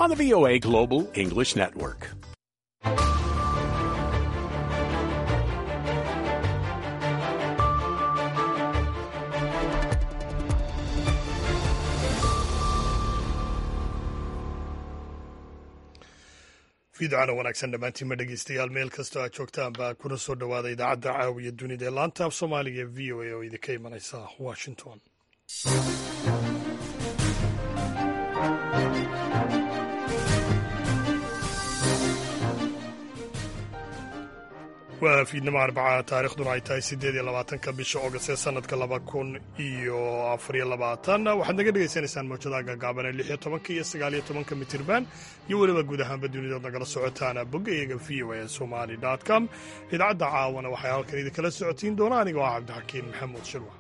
on the VOA Global English Network. fiidocana wanaagsan dhammaantiinma dhegeystayaal meel kastoo aad joogtaan baa kuna soo dhowaada idaacadda caawiya dunida ee laanta af soomaaliga ee v o a oo idinka imanaysa washington waa fiidnimo arbaca taarikhduna ay tahay siddeed iyo labaatanka bisha oogast ee sanadka laba kun iyo afariyo labaatan waxaad naga dhegaysanaysaan mawjadaha gaagaaban ee lix iyo tobanka iyo sagaal iyo tobanka mitirban iyo weliba guud ahaanba dunidood nagala socotaan boggayaga v o a somali com idaacadda caawana waxay halkan idinkala socotiin doona anigoo ah cabdixakiin maxamuud shirwa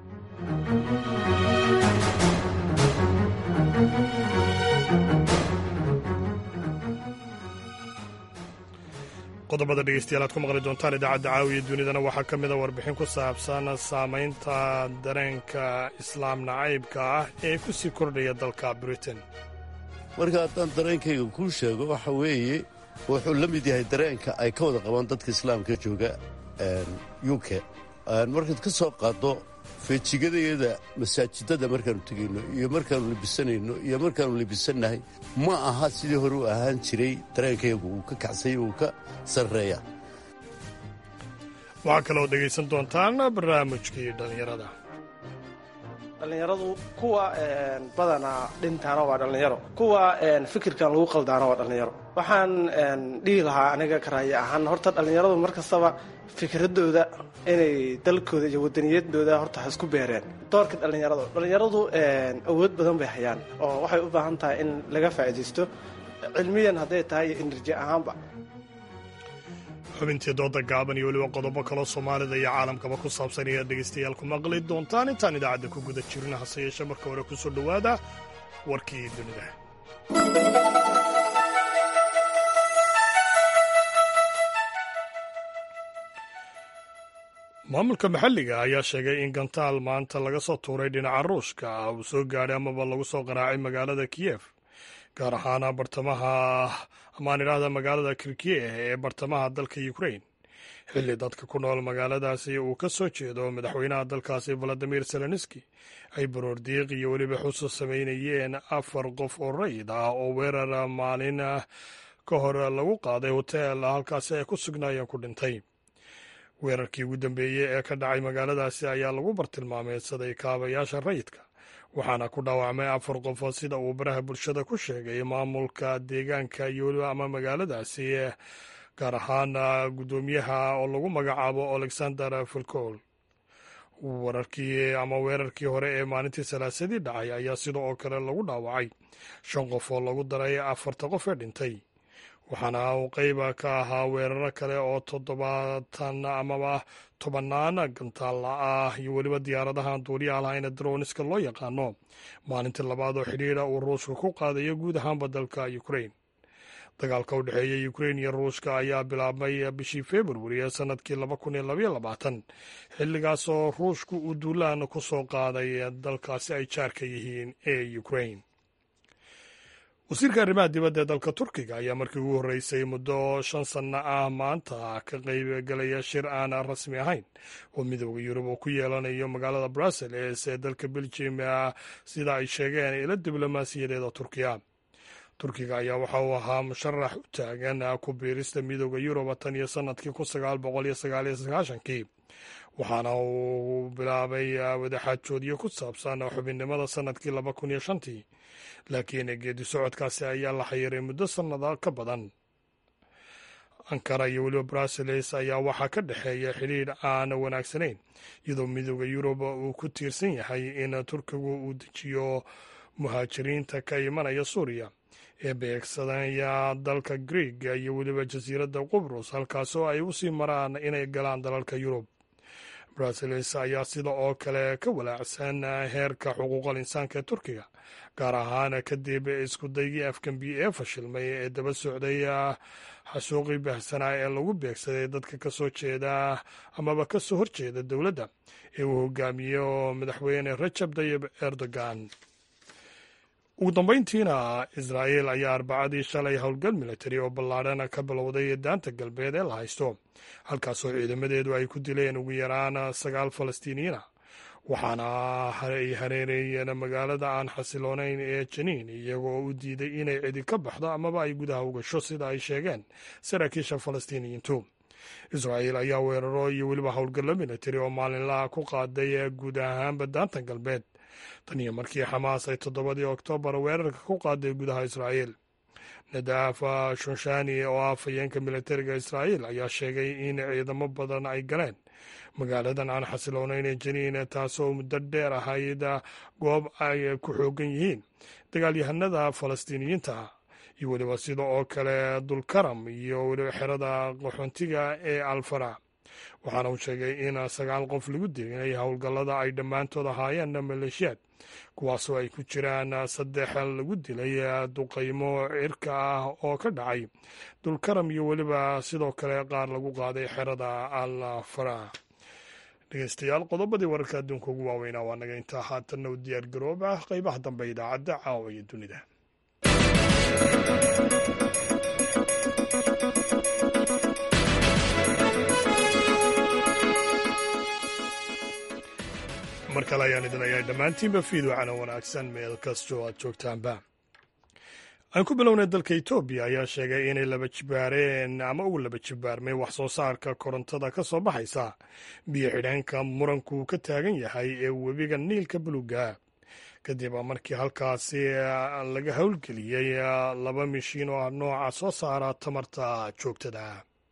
qodobada dhegeystayaal aad ku maqli doontaan idaacadda caawiya dunidana waxaa ka mid a warbixin ku saabsan saamaynta dareenka islaam nacaybka ah ee ku sii kordhaya dalka britain marka haddaan dareenkayga kuu sheego waxa weeye wuxuu la mid yahay dareenka ay ka wada qabaan dadka islaamka jooga u k markaad ka soo qaaddo feejigadayada masaajidada markaannu tegayno iyo markaannu libisanayno iyo markaannu libisannahay ma aha sidii hore u ahaan jiray dareenkaygu uu ka kacsay uu ka sarreeya waxaa kaloo dhegaysan doontaan barnaamijkii dhallinyarada dhallinyaradu kuwa badanaa dhintaana waa dhallinyaro kuwa fikirkan lagu qaldaana waa dhallinyaro waxaan dhihi lahaa aniga karaaye ahaan horta dhallinyaradu mar kastaba fikradooda inay dalkooda iyo wadaniyadooda horta ha isku beereen doorka dhallinyarada dhallinyaradu awood badan bay hayaan oo waxay u baahan tahay in laga faa'iidaysto cilmiyan hadday tahay iyo enerji ahaanba xubintii dooda gaaban iyo weliba qodobo kaloo soomaalida iyo caalamkaba ku saabsan ayaad dhegaystayaal ku maqli doontaan intaan idaacadda ku guda jirna hase yeeshe marka hore ku soo dhowaada warkii dunida maamulka maxalliga ayaa sheegay in gantaal maanta laga soo tuuray dhinaca ruushka ah uu soo gaadhay amaba lagu soo qaraacay magaalada kiyef gaar ahaan bartamaha amaan idhaahda magaalada kirkiye ee bartamaha dalka ukrain xilli dadka ku nool magaaladaasi uu ka soo jeedo madaxweynaha dalkaasi valadimir zelenski ay baroordiiq iyo weliba xusu samaynayeen afar qof oo rayid ah oo weerar maalin ka hor lagu qaaday hoteel halkaasi ay ku sugnaayeen ku dhintay weerarkii ugu dambeeyey ee ka dhacay magaaladaasi ayaa lagu bartilmaameysaday kaabayaasha rayidka waxaana ku dhaawacmay afar qof sida uu baraha bulshada ku sheegay maamulka deegaanka iyo weliba ama magaaladaasi gaar ahaan guddoomiyaha oo lagu magacaabo alexander filcol wararkii ama weerarkii hore ee maalintii salaasadii dhacay ayaa sida oo kale lagu dhaawacay shan qof oo lagu daray afarta qof ee dhintay waxaana uu qayba ka ahaa weeraro kale oo toddobaatan amaba tobannaan gantaalla ah iyo weliba diyaaradahan duuliyaha lahayna droniska loo yaqaano maalintii labaad oo xidhiidha uu ruushka ku qaadayo guud ahaanba dalka ukrain dagaalka u dhexeeya ukrain iyo ruushka ayaa bilaabmay bishii februari ee sanadkii laba kun iyo labaiyo labaatan xilligaasoo ruushku uu duulaan ku soo qaaday dalkaasi ay jaarka yihiin ee ukrain wasiirka arrimaha dibadda ee dalka turkiga ayaa markii ugu horreysay muddo shan sanno ah maanta ka qaybgalaya shir aan rasmi ahayn oo midooda yurub uu ku yeelanayo magaalada brussels ee dalka belgium sida ay sheegeen ilo diblomaasiyadeeda turkiya turkiga ayaa waxa uu ahaa musharax u taagan ku biirista midooda yurub tan iyo sanadkii kun sagaal boqol iyo sagaal iyo sagaashankii waxaana uu bilaabay wadaxaajoodyo ku saabsan xubinnimada sanadkii laba kun iyo shantii laakiin geedi socodkaasi ayaa la xayiray muddo sannada ka badan ankara iyo weliba brussels ayaa waxaa ka dhexeeya xidhiidh aan wanaagsanayn iyadoo midooda yurub uu ku tiirsan yahay in turkigu uu dejiyo muhaajiriinta ka imanaya suuriya ee beegsanaya dalka greeg iyo weliba jasiiradda qubrus halkaasoo ay u sii maraan inay galaan dalalka yurub brussels ayaa sida oo kale ka walaacsan heerka xuquuqal insaanka ee turkiga gaar ahaan kadib iskudaygii afgambi ee fashilmay ee daba socday xasuuqii baahsanaa ee lagu beegsaday dadka ka soo jeeda amaba ka soo horjeeda dowladda ee uu hogaamiyo madaxweyne rajab tayib erdogan ugu dambayntiina israa'iil ayaa arbacadii shalay howlgal militari oo ballaadhan ka bilowday daanta galbeed ee la haysto halkaasoo ciidamadeedu ay ku dileen ugu yaraan sagaal falastiiniyiina waxaana ay hareereeyeen magaalada aan xasiloonayn ee janiin iyagoo u diiday inay cidi ka baxdo amaba ay gudaha u gasho sida ay sheegeen saraakiisha falastiiniyiintu israa'iil ayaa weeraro iyo weliba howlgallo militari oo maalinlaha ku qaaday guud ahaanba daanta galbeed tan iyo markii xamaas ay toddobadii oktoobar weerarka ku qaaday gudaha israa'iil nadaaf shunshani oo ah afhayeenka militariga israa'iil ayaa sheegay in ciidamo badan ay galeen magaaladan aan xasiloonayn ee janiin taasoo muddo dheer ahayd goob ay ku xoogan yihiin dagaalyahanada falastiiniyiinta iyo weliba sida oo kale dulkaram iyo weliba xerada qaxoontiga ee alfara waxaana uu sheegay in sagaal qof lagu dilay howlgallada ay dhammaantood ahaayeen maleeshiyaad kuwaasoo ay ku jiraan saddex lagu dilay duqaymo cirka ah oo ka dhacay dulkaram iyo weliba sidoo kale qaar lagu qaaday xerada alfara dhegeystayaal qodobadii wararka adduunka ugu waaweynaa waa naga intaa haatanna u diyaar garoob ah qeybaha dambe idaacadda caawa iyo dunida mar kale ayaan idin leeyahay dhammaantiinba fiidwacana wanaagsan meel kastoo aad joogtaanba aan ku bilownay dalka etoobiya ayaa sheegay inay laba jibaareen ama uu laba jibaarmay wax soo saarka korontada ka soo baxaysa biyo xidheenka muranku ka taagan yahay ee webiga niilka buluga kadib markii halkaasi laga howlgeliyey laba mishiin oo ah nooca soo saara tamarta joogtada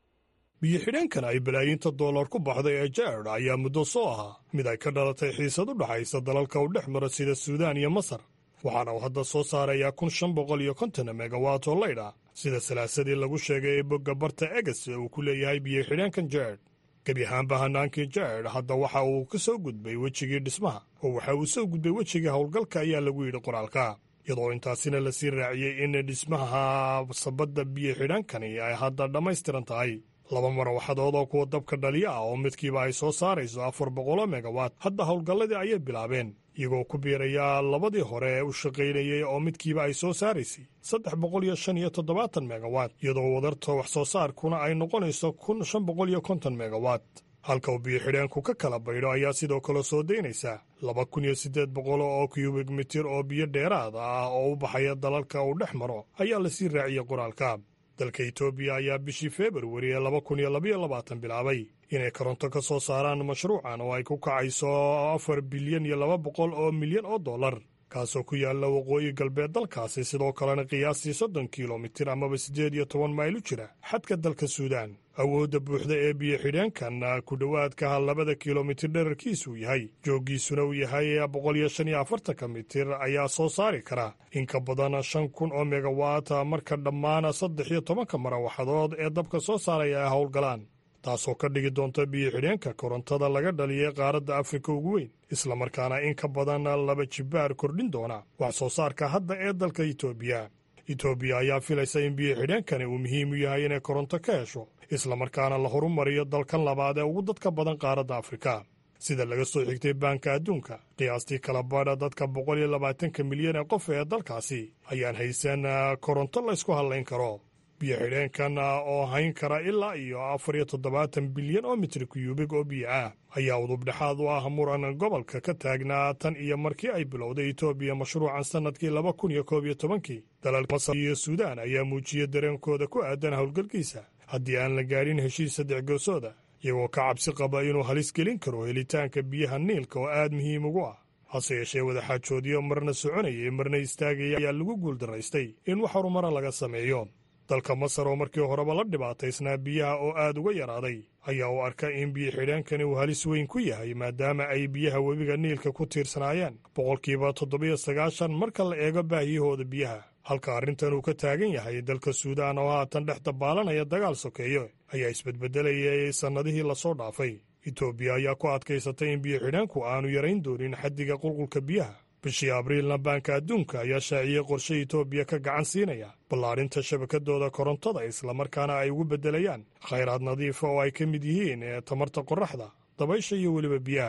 biyo xidheenkan ay balaayiinta dollar ku baxday ee jared ayaa muddo soo ahaa mid ay ka dhalatay xiisad u dhaxaysa dalalka u dhex mara sida suudaan iyo masar waxaana uu hadda soo saarayaa kun shan boqol iyo konton megawatt oo laydha sida salaasadii lagu sheegay ee bogga barta eges ee uu ku leeyahay biyo xidheenkan jared gebi ahaanba hanaankii jared hadda waxa uu ka soo gudbay wejigii dhismaha oo waxa uu soo gudbay wejigii howlgalka ayaa lagu yidhi qoraalka iyadoo intaasina lasii raaciyey in dhismaha sabadda biyo xidhaankani ay hadda dhammaystiran tahay laba marawaxadood oo kuwa dabka dhaliya ah oo midkiiba ay soo saarayso afar boqoloo megawatt hadda howlgalladii ayay bilaabeen iyagoo ku biiraya labadii hore ee u shaqaynayey oo midkiiba ay soo saaraysay saddex boqol iyo shan iyo toddobaatan megawatt iyadoo wadarta wax soo saarkuna ay noqonayso kun shan boqol iyo konton megawatt halka uu biyo xidheenku ka kala baydho ayaa sidoo kale soo daynaysa laba kun iyo siddeed boqol oo kubik mitir oo biyo dheeraad ah oo u baxaya dalalka uu dhex maro ayaa lasii raaciyey qoraalka dalka etoobiya ayaa bishii februari ee laba kun iyo labaiyo labaatan bilaabay inay koronto ka soo saaraan mashruucan oo ay ku kacayso afar bilyan iyo laba boqol oo milyan oo dollar kaasoo ku yaalla waqooyi galbeed dalkaasi sidoo kalena qiyaastii soddon kilomitir amaba siddeed iyo toban mayl u jira xadka dalka suudaan awoodda buuxda ee biyo xidheenkan ku dhowaadka labada kilomitir dherarkiisuu yahay jooggiisuna uu yahay boqol iyo shan iyo afartanka mitir ayaa soo saari kara in ka badan shan kun oo megawatt marka dhammaan saddex iyo tobanka marawaxadood ee dabka soo saaraya ay howlgalaan taasoo ka dhigi doonta biyo xidheenka korontada laga dhaliyay qaaradda afrika ugu weyn islamarkaana in ka badan laba jibaar kordhin doona wax soo saarka hadda ee dalka etoobiya etoobiya ayaa filaysa in biyo xidheenkani uu muhiim u yahay inay koronto ka hesho islamarkaana la horumariyo dalkan labaad ee ugu dadka badan qaaradda afrika sida laga soo xigtay baanka adduunka qiyaastii kala badha dadka boqol iyo labaatanka milyan ee qof ee dalkaasi ayaan haysan koronto laysku hadlayn karo biyo xidheenkan oo hayn kara ilaa iyo afar iyo toddobaatan bilyan oo mitri kuyubig oo biyo ah ayaa udubdhexaad u ah muran gobolka ka taagnaa tan iyo markii ay bilowday etoobiya mashruucan sannadkii laba kun iyo koob iyo tobankii dalalka masar iyo suudaan ayaa muujiyey dareenkooda ku aadan howlgalkiisa haddii aan la gaadhin heshiis saddex goosooda iyagoo ka cabsi qaba inuu halis gelin karo helitaanka biyaha niilka oo aad muhiim ugu ah hase yeeshee wadaxaajoodyo marna soconayay marna istaagaya ayaa lagu guuldaraystay in wax horumara laga sameeyo dalka masar oo markii horeba la dhibaataysnaa biyaha oo aad uga yaraaday ayaa uu arka in biyo xidheenkani uu halis weyn ku yahay maadaama ay biyaha webiga niilka ku tiirsanaayeen boqolkiiba toddobiyo sagaashan marka la eego baahiyahooda biyaha halka arrintan uu ka taagan yahay dalka suudaan oo haatan dhex dabaalanaya dagaal sokeeyo ayaa isbedbedelayay sannadihii lasoo dhaafay etoobiya ayaa ku adkaysatay in biyo xidheenku aanu yarayn doonin xaddiga qulqulka biyaha bishii abriilna baanka adduunka ayaa shaaciyey qorshe etoobiya ka gacan siinaya ballaadhinta shabakadooda korontada islamarkaana ay ugu beddelayaan khayraad nadiifa oo ay ka mid yihiin ee tamarta qorraxda dabaysha iyo weliba biyaha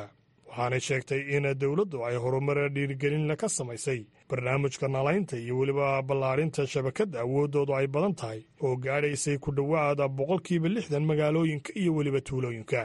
waxaanay sheegtay in dowladdu ay horumar dhiirigelinla ka samaysay barnaamijka nalaynta iyo weliba ballaadhinta shabakadda awooddoodu ay badan tahay oo gaadhaysay ku dhowaada boqolkiiba lixdan magaalooyinka iyo weliba tuulooyinka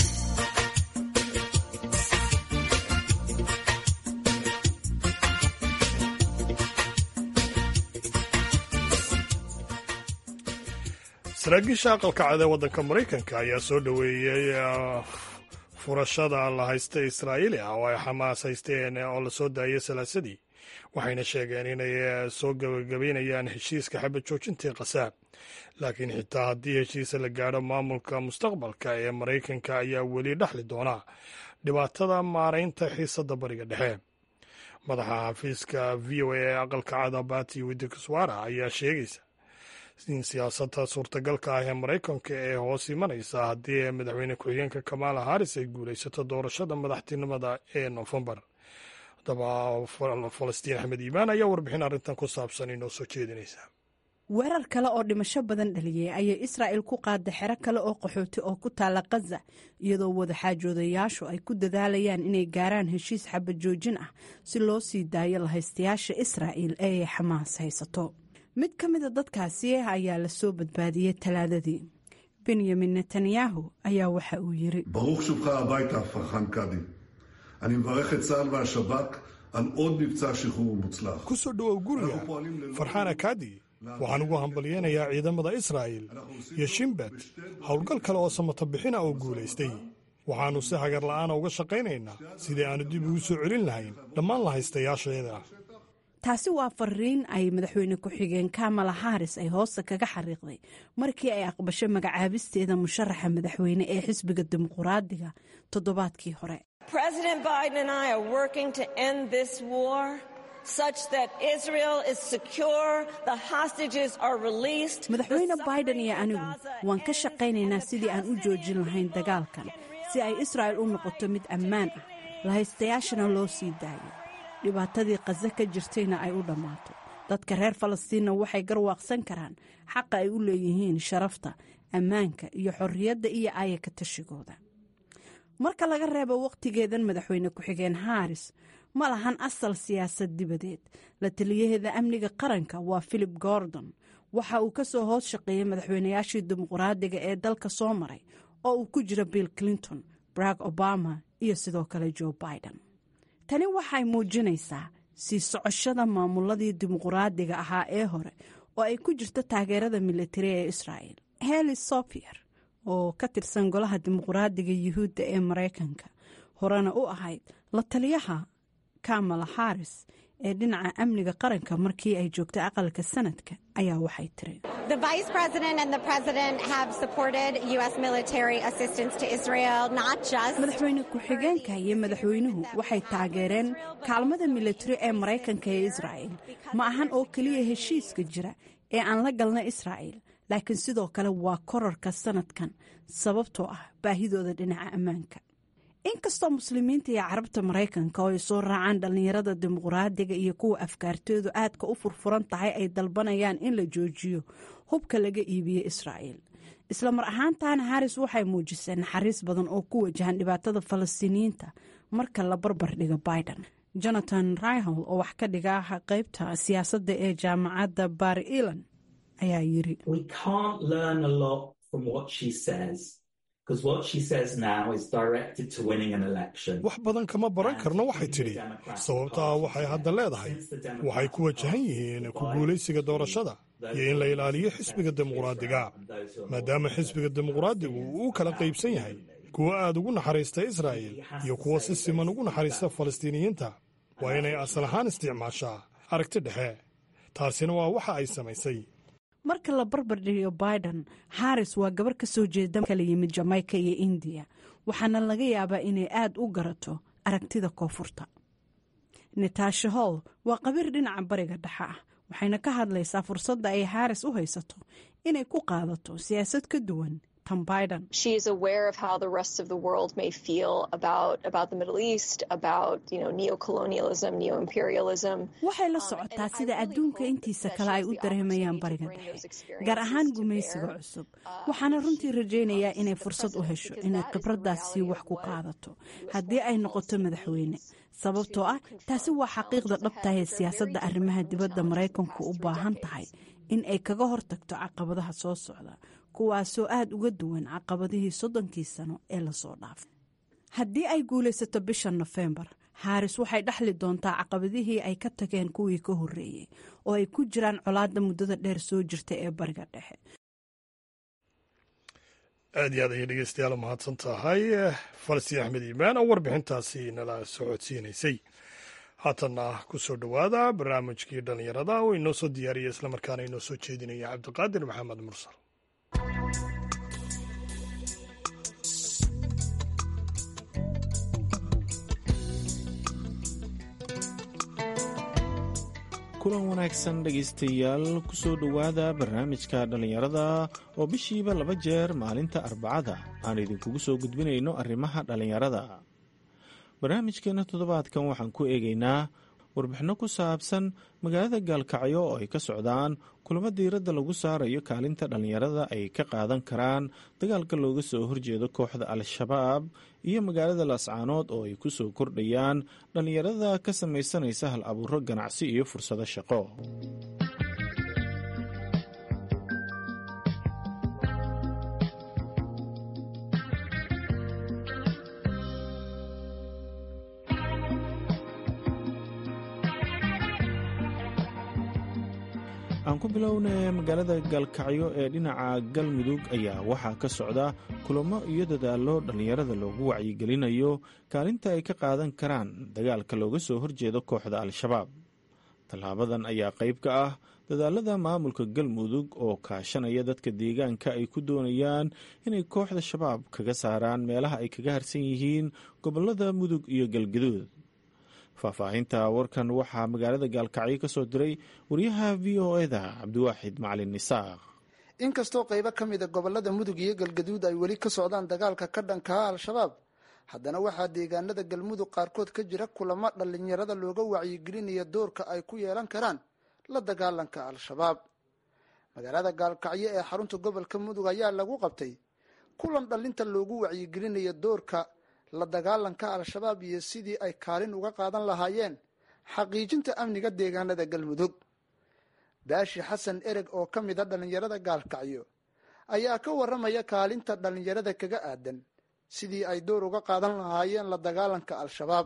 saraakiisha aqalka cad ee waddanka maraykanka ayaa soo dhoweeyey furashada la haysta israa'iili ah oo ay xamaas haysteen oo la soo daayay salaasadii waxayna sheegeen inay soo gabagabaynayaan heshiiska xabad joojintii qasaab laakiin xitaa haddii heshiisa la gaadho maamulka mustaqbalka ee maraykanka ayaa weli dhexli doona dhibaatada maaraynta xiisadda bariga dhexe madaxa xafiiska v o a ee aqalka cada bati widikuswara ayaa sheegaysa in siyaasadda suurtagalka ah ee maraykanka ee hoos imanaysa haddii madaxweyne ku-xigeenka kamaala haris ay guulaysato doorashada madaxtinimada ee noofembar haddaba falastiin axmed iimaan ayaa warbixin arrintan ku saabsan inoo soo jeedinaysa weerar kale oo dhimasho badan dhaliyey ayay israa'il ku qaada xero kale oo qaxooti oo ku taala khaza iyadoo wadaxaajoodayaashu ay ku dadaalayaan inay gaaraan heshiis xabad joojin ah si loo sii daayo lahaystayaasha israa'il ee ay xamaas haysato mid ka mida dadkaasi ayaa la soo badbaadiyey talaadadii benyamin netanyahu ayaa waxa uu yiri ברוך שובך הביתה, פרחן קאדי. אני מברך את צה"ל והשב"כ על עוד מבצע שחרור מוצלח. ku soo dhowow guriga farxaan akaadi waxaan ugu hambalyeynayaa ciidamada israa'il iyo shimbet howlgal kale oo samata bixina oo guulaystay waxaannu si hagar la'aana uga shaqaynaynaa sidii aannu dib ugu soo celin lahayn dhammaan lahaystayaasheeda taasi waa fariin ay madaxweyne ku-xigeen kamala haris ay hoosta kaga xariiqday markii ay aqbasho magacaabisteeda musharaxa madaxweyne ee xisbiga dimuquraadiga toddobaadkii hore madaxweyne biden iyo anigu waan ka shaqaynaynaa sidii aan u joojin lahayn dagaalkan si ay israa'il u noqoto mid ammaan ah lahaystayaashana loo sii daayo dhibaatadii khaza ka jirtayna ay u dhammaato dadka reer falastiinna waxay garwaaqsan karaan xaqa ay u leeyihiin sharafta ammaanka iyo xorriyadda iyo aayaka tashigooda marka laga reebo wakhtigeedan madaxweyne ku-xigeen haris ma lahan asal siyaasad dibadeed la taliyaheeda amniga qaranka waa philip gordon waxa uu ka soo hoos shaqeeyey madaxweynayaashii dimuquraadiga ee dalka soo maray oo uu ku jiro bill clinton barack obama iyo sidoo kale joe biden tani waxay muujinaysaa sii socoshada maamuladii dimuquraadiga ahaa ee hore oo ay ku jirto taageerada militari ee israa'il heli sofier oo ka tirsan golaha dimuquraadiga yuhuudda ee maraykanka horena u ahayd la taliyaha kamala haris ee dhinaca amniga qaranka markii ay joogtay aqalka sanadka ayaa waxay tiri madaxweyne ku-xigeenka iyo madaxweynuhu waxay taageereen kaalmada militari ee maraykanka ee israa'il ma ahan oo keliya heshiiska jira ee aan la galna israa'il laakiin sidoo kale waa korarka sanadkan sababtoo ah baahidooda dhinaca ammaanka inkastoo muslimiinta iyo carabta maraykanka oo ay soo raacaan dhallinyarada dimuquraadiga iyo kuwa afkaartoodu aadka u furfuran tahay ay dalbanayaan in la joojiyo hubka laga iibiye israa'il isla mar ahaantaana haris waxay muujisay naxariis badan oo ku wajahan dhibaatada falastiiniyiinta marka la barbar dhigo biden jonathan rihol oo wax ka dhiga qeybta siyaasadda ee jaamacadda bar ilan ayaa yiri wax badan kama baran karno waxay tidhi sababtaa waxay hadda leedahay waxay ku wajahan yihiin ku guulaysiga doorashada iyo in la ilaaliyo xisbiga dimuquraadiga maadaama xisbiga dimuquraadigu uu u kala qaybsan yahay kuwa aad ugu naxariista israa'il iyo kuwa si siman ugu naxariista falastiiniyiinta waa inay asal ahaan isticmaashaa aragti dhexe taasina waa waxa ay samaysay marka la barbar dhigo biden haris waa gabar ka soo jeeda kala yimid jamaica iyo indiya waxaana laga yaabaa inay aad u garato aragtida koonfurta natasha hall waa qabiir dhinaca bariga dhexe ah waxayna ka hadlaysaa fursadda ay haris u haysato inay ku qaadato siyaasad ka duwan tan biden She is aware of how the rest of the world may feel about about the Middle East, about you know neocolonialism, neo-imperialism. waxay la socotaa sida adduunka intiisa kale ay u dareemayaan bariga dhexe gaar ahaan gumaysiga cusub waxaana runtii rajaynayaa inay fursad u hesho inay khibraddaasi wax ku qaadato haddii ay noqoto madaxweyne sababtoo ah taasi waa xaqiiqda dhabtaah ee siyaasadda arrimaha dibadda maraykanku u baahan tahay in ay kaga hortagto caqabadaha soo socda kuwaasoo aada uga duwan caqabadihii soddonkii sano ee lasoo dhaafay haddii ay guulaysato bisha nofembar haris waxay dhexli doontaa caqabadihii ay ka tageen kuwii ka horreeyey oo ay ku jiraan colaadda muddada dheer soo jirta ee bariga dhexe aad iyo aad ayay dhegeystayaal mahadsan tahay falsi axmed iimaan oo warbixintaasi nala socodsiinaysay haatanna ku soo dhowaada barnaamijkii dhallinyarada oo inoo soo diyaariya islamarkaana inoo soo jeedinaya cabdiqaadir maxamed mursal kulan wanaagsan dhegaystayaal ku soo dhowaada barnaamijka dhallinyarada oo bishiiba laba jeer maalinta arbacada aan idinkugu soo gudbinayno arrimaha dhallinyarada barnaamijkeenna toddobaadkan waxaan ku eegaynaa warbixinno ku saabsan magaalada gaalkacyo oo ay ka socdaan kulamo diiradda lagu saarayo kaalinta dhallinyarada ay ka qaadan karaan dagaalka looga soo horjeedo kooxda al-shabaab iyo magaalada laascaanood oo ay ku soo kordhayaan dhallinyarada ka samaysanaysa hal abuuro ganacsi iyo fursado shaqo aan ku bilownay magaalada gaalkacyo ee dhinaca galmudug ayaa waxaa ka socda kulamo iyo dadaallo dhallinyarada loogu wacyigelinayo kaalinta ay ka qaadan karaan dagaalka looga soo horjeedo kooxda al-shabaab tallaabadan ayaa qayb ka ah dadaalada maamulka galmudug oo kaashanaya dadka deegaanka ay ku doonayaan inay kooxda shabaab kaga saaraan meelaha ay kaga harsan yihiin gobolada mudug iyo galgaduud faahfaahinta warkan waxaa magaalada gaalkacyo ka soo diray wariyaha v o eda cabdiwaaxid macalin isaaq inkastoo qaybo ka mida gobolada mudug iyo galgaduud ay weli ka socdaan dagaalka ka dhankaha al-shabaab haddana waxaa deegaanada galmudug qaarkood ka jira kulamo dhallinyarada looga wacyigelinaya doorka ay ku yeelan karaan la dagaalanka al-shabaab magaalada gaalkacyo ee xarunta gobolka mudug ayaa lagu qabtay kulan dhallinta loogu wacyigelinaya doorka la dagaalanka al-shabaab iyo sidii ay kaalin uga qaadan lahaayeen xaqiijinta amniga deegaanada galmudug baashi xasan ereg oo ka mid a dhallinyarada gaalkacyo ayaa ka warramaya kaalinta dhallinyarada kaga aadan sidii ay door uga qaadan lahaayeen la dagaalanka al-shabaab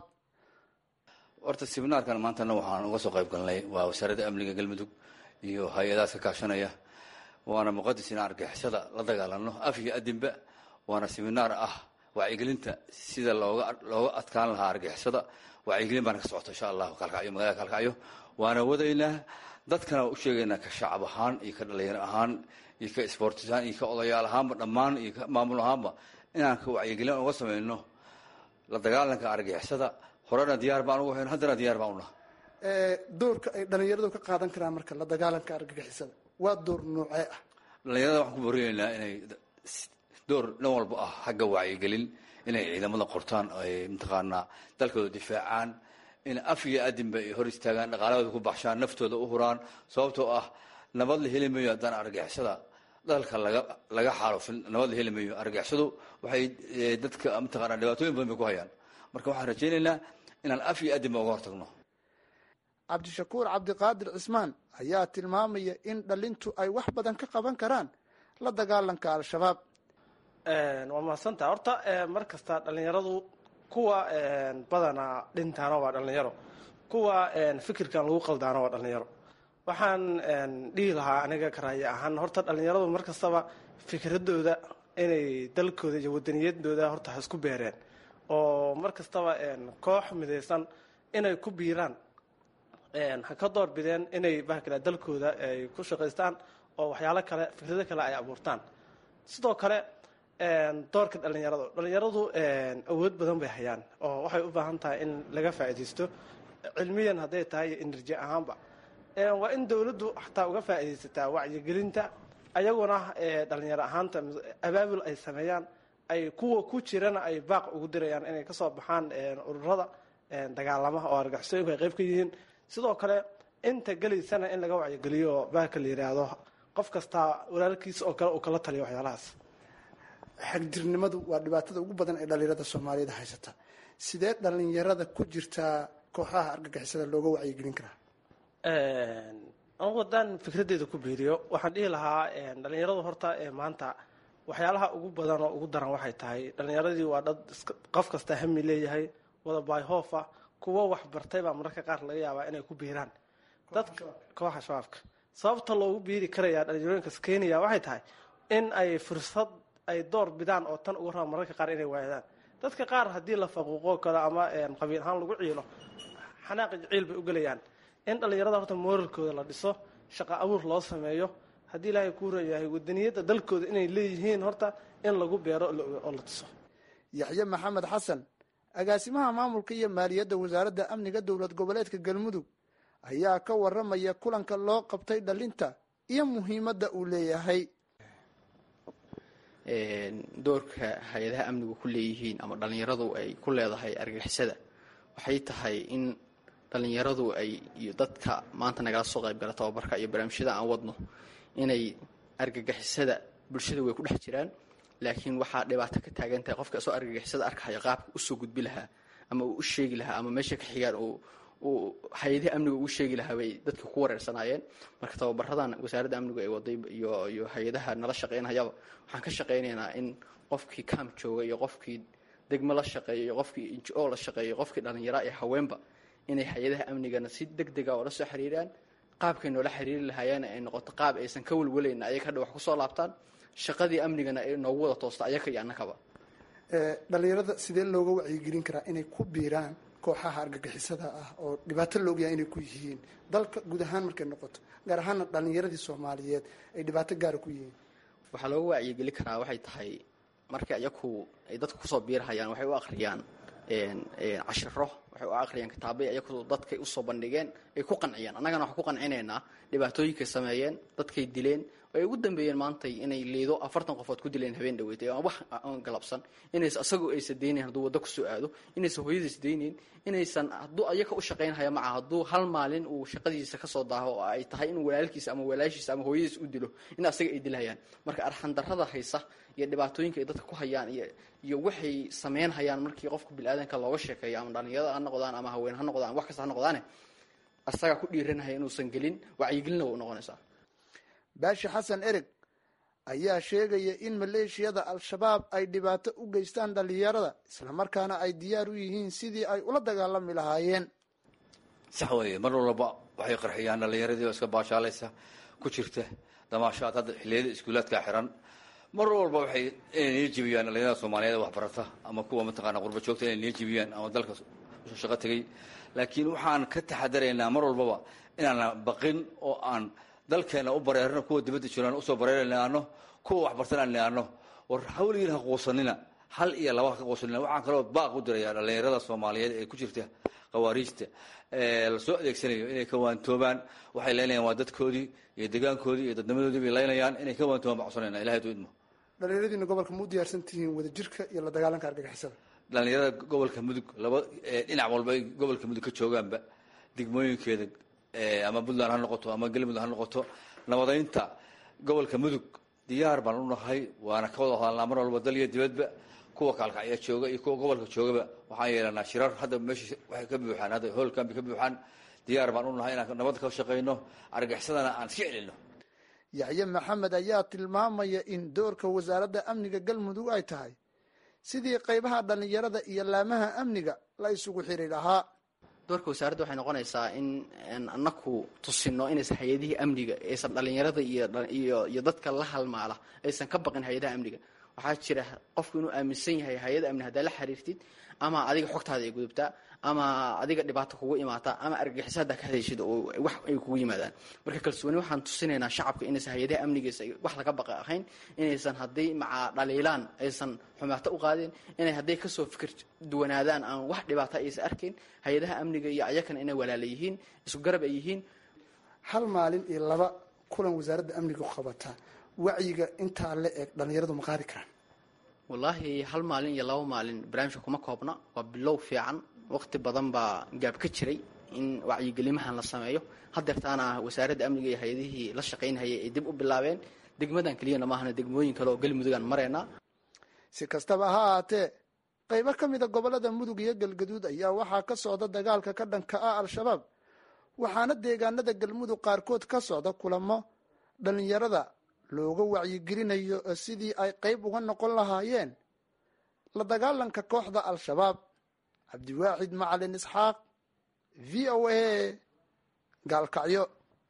horta siminaarkan maantana waxaan uga soo qayb galnay waa wasaaradda amniga galmudug iyo hay-adahaas ka kaashanaya waana muqadis inaan argixisada la dagaalano af iyo adinba waana siminaar ah wacyigelinta sida looga looga adkaan lahaa argixisada wacyigelin baana ka socota insha allahu kaalkacyo magaalada kaalkacyo waana wadaynaa dadkana u sheegaynaa ka shacab ahaan iyo ka dhalinyaro ahaan iyo ka isboortisaan iyo ka odayaal ahaanba dhammaan iyo ka maamul ahaanba inaan ka wacyigelin uga samayno la dagaalanka argixisada horena diyaar baan ugu hayn haddana diyaar baan unaha doorka ay dhallinyaradu ka qaadan karaan marka la dagaalanka argagixisada waa door noocee ah dhalinyarada waxaan ku boriyeynaa inay door dhan walba ah xagga wacyigelin inay ciidamada qortaan ay mataqaanaa dalkooda difaacaan in af iyo adinba ay hor istaagaan dhaqaalahooda ku baxshaan naftooda u huraan sababtoo ah nabad la heli mayo haddaan argixisada dalka laga laga xaalufin nabad la heli mayo argixisadu waxay dadka mataqaanaa dhibaatooyin badan bay ku hayaan marka waxaan rajaynaynaa inaan af iyo adinba uga hortagno cabdishakuur cabdiqaadir cismaan ayaa tilmaamaya in dhalintu ay wax badan ka qaban karaan la dagaalanka al-shabaab waa mahadsantaha horta mar kasta dhallinyaradu kuwa badanaa dhintaana waa dhallinyaro kuwa fikirkan lagu qaldaana waa dhallinyaro waxaan dhihi lahaa aniga karaaye ahaan horta dhallinyaradu mar kastaba fikradooda inay dalkooda iyo wadaniyadooda horta ha isku beereen oo mar kastaba koox midaysan inay ku biiraan ha ka door bideen inay bahkale dalkooda ay ku shaqaystaan oo waxyaalo kale fikrado kale ay abuurtaan sidoo kale doorka dhallinyaradu dhallinyaradu awood badan bay hayaan oo waxay u baahan tahay in laga faa'iidaysto cilmiyan hadday tahay iyo enerji ahaanba waa in dowladdu xataa uga faa'iidaysataa wacyigelinta ayaguna dhalinyaro ahaanta abaabul ay sameeyaan ay kuwa ku jirana ay baaq ugu dirayaan inay kasoo baxaan ururada dagaalamaha oo argixisooyinku ay qayb ka yihiin sidoo kale inta gelaysana in laga wacyigeliyo oo baaka la yidhaahdo qof kastaa walaalkiisa oo kale uu kala taliyo waxyaalahaas xagjirnimadu waa dhibaatada ugu badan ee dhalinyarada soomaaliyada haysata sidee dhalinyarada ku jirtaa kooxaha argagixisada looga wacyigelin karaa anugu haddaan fikraddeeda ku biiriyo waxaan dhihi lahaa dhalinyaradu horta maanta waxyaalaha ugu badan oo ugu daran waxay tahay dhalinyaradii waa dad qof kasta hami leeyahay wada baayhoofa kuwo wax bartay baa mararka qaar laga yaabaa inay ku biiraan dadka kooxa shabaabka sababta loogu biiri karayaa dhalinyarooyinkas kenya waxay tahay in ay fursad ay door bidaan oo tan ugu raba mararka qaar inay waayadaan dadka qaar haddii la faquuqo kale ama qabiil ahaan lagu ciilo xanaaqi ciil bay u gelayaan in dhalinyarada horta mooralkooda la dhiso shaqo abuur loo sameeyo haddii ilaahay kuu reeyahay wadaniyadda dalkooda inay leeyihiin horta in lagu beero oo la dhiso yaxye maxamed xasan agaasimaha maamulka iyo maaliyadda wasaaradda amniga dowlad goboleedka galmudug ayaa ka waramaya kulanka loo qabtay dhalinta iyo muhiimadda uu leeyahay doorka hay-adaha amnigu ku leeyihiin ama dhallinyaradu ay ku leedahay argagixisada waxay tahay in dhallinyaradu ay iyo dadka maanta nagala soo qaybgala tababarka iyo barnaamijyada aan wadno inay argagixisada bulshada way ku dhex jiraan laakiin waxaa dhibaato ka taagan tahay qofka isoo argagixisada arkahaya qaabka usoo gudbi lahaa ama uu u sheegi lahaa ama meesha ka xigaan uu hay-adaha amniga ugu sheegi lahaa bay dadka ku wareersanaayeen marka tababaradan wasaaradda amnigu ay waday iyo iyo hay-adaha nala shaqaynayaba waxaan ka shaqaynaynaa in qofkii camp jooga iyo qofkii degmo la shaqeeya iyo qofkii injo la shaqeeya qofkii dhallinyara iyo haweenba inay hay-adaha amnigana si deg dega oo la soo xiriiraan qaabkay noola xiriiri lahaayeen ay noqoto qaab aysan ka welwelayn ayaga hadha wax kusoo laabtaan shaqadii amnigana ay noogu wada toosta ayaga iyo annakaba dhalinyarada sidee looga wacyigelin karaa inay ku biiraan kooxaha argagixisada ah oo dhibaato la ogyahay inay ku yihiin dalka guud ahaan markay noqoto gaar ahaana dhalinyaradii soomaaliyeed ay dhibaato gaara ku yihiin waxaa looga wacyigeli karaa waxay tahay marka iyaku ay dadka kusoo biirhayaan waxay u akhriyaan cashiro waxay u akhriyaan kitaabay iyaku dadkay usoo bandhigeen ay ku qanciyaan annagana waxaan ku qancinaynaa dhibaatooyinkay sameeyeen dadkay dileen ay ugu dambeeyeen maantay inay liido afartan qofood ku dileen habeen dhaweyd ee wax aan galabsan inays asagoo aysan daynayn hadduu waddo kusoo aado inaysan hooyadiis daynayn inaysan hadduu ayaka u shaqaynhaya maca hadduu hal maalin uu shaqadiisa kasoo daaho oo ay tahay in walaalkiisa ama walaashiisa ama hooyadiis u dilo in asaga ay dilhayaan marka arxandarrada haysa iyo dhibaatooyinka ay dadka ku hayaan iyo iyo waxay sameyn hayaan markii qofka bili-aadanka looga sheekeeyo ama dhalinyarada ha noqdaan ama haween ha noqdaan wax kasta ha noqdaane asagaa ku dhiiranhaya inuusan gelin wacyigelina way u noqonaysaa baashi xasan ereg ayaa sheegaya in maleeshiyada al-shabaab ay dhibaato u geystaan dhalinyarada islamarkaana ay diyaar u yihiin sidii ay ula dagaalami lahaayeen sax weeye mar walba waxay qarxiyaan dhalinyaradii oo iska baashaalaysa ku jirta damaashaad hadda xilliyada iskuulaadka xiran mar walba waxay inay niil jibiyaan dhalinyarada soomaaliyeed waxbarata ama kuwa mataqaana qurba joogta inay niil jibiyaan ama dalka shaqo tegay laakiin waxaan ka taxadaraynaa mar walbaba inaana baqin oo aan dalkeena u bareerno kuwa dibadda jiraan usoo bareernaano kuwa waxbartan aan naano war hawligiin ha quusanina hal iyo laba ha ka quusanina waxaan kaloo baaq u dirayaa dhalinyarada soomaaliyeed ee ku jirta khawaariijta lasoo adeegsanayo inay ka waantoobaan waxay leynayaan waa dadkoodii iyo degaankoodii iyo dadnimadoodii bay leynayaan inay ka waantoobaan baan codsanayna ilahay du idmo dhalinyaradiina gobolka ma u diyaarsan tihiin wadajirka iyo la dagaalanka argagixisada dhalinyarada gobolka mudug laba dhinac walba ay gobolka mudug ka joogaanba degmooyinkeeda ama puntland ha noqoto ama galmudug ha noqoto nabadaynta gobolka mudug diyaar baan u nahay waana ka wada hadalnaa mar walba dal iyo dibadba kuwa kaalkacya jooga iyo kuwa gobolka joogaba waxaan yeelanaa shirar hadda meesha waxay ka buuxaan hadda hoolkambi ka buuxaan diyaar baan u nahay inaan nabad ka shaqayno argaxisadana aan iska celino yaxye maxamed ayaa tilmaamaya in doorka wasaaradda amniga galmudug ay tahay sidii qaybaha dhalinyarada iyo laamaha amniga la isugu xiri lahaa doorka wasaaradda waxay noqonaysaa in anaku tusino inaysan hay-adihii amniga aysan dhalinyarada iyo iyo dadka la halmaala aysan ka baqin hay-adaha amniga waxaa jira qofku inuu aaminsan yahay hay-ada amni haddaa la xiriirtid ama adiga xogtaada ay gudubtaa ama adiga dhibaato kugu imaataa ama argagixiso haddaa ka hadayshid oo wax ay kugu yimaadaan marka kalsooni waxaan tusinaynaa shacabka inaysan hay-adaha amnigiisa wax laga baqa ahayn inaysan hadday macaa dhaliilaan aysan xumaato u qaadeen inay hadday kasoo fikir duwanaadaan aan wax dhibaata aysan arkayn hay-adaha amniga iyo ayakana inay walaala yihiin isku garab ay yihiin hal maalin iyo laba kulan wasaaradda amnigu qabata wacyiga intaa la eg dhallinyaradu ma qaadi karaan wallaahi hal maalin iyo laba maalin barnaamijka kuma koobna waa bilow fiican waqti badan baa gaab ka jiray in wacyigelimahan la sameeyo hadeertaana wasaaradda amniga iyo hay-adihii la shaqaynhayay ay dib u bilaabeen degmadan keliyana maahana degmooyin kale oo galmudugaan maraynaa si kastaba ha ahaatee qaybo ka mida gobollada mudug iyo galgaduud ayaa waxaa ka socda dagaalka ka dhanka ah al-shabaab waxaana deegaanada galmudug qaarkood ka socda kulamo dhallinyarada looga wacyigelinayo sidii ay qayb uga noqon lahaayeen la dagaalanka kooxda al-shabaab cabdiwaaxid macalin isxaaq v o a gaalkacyo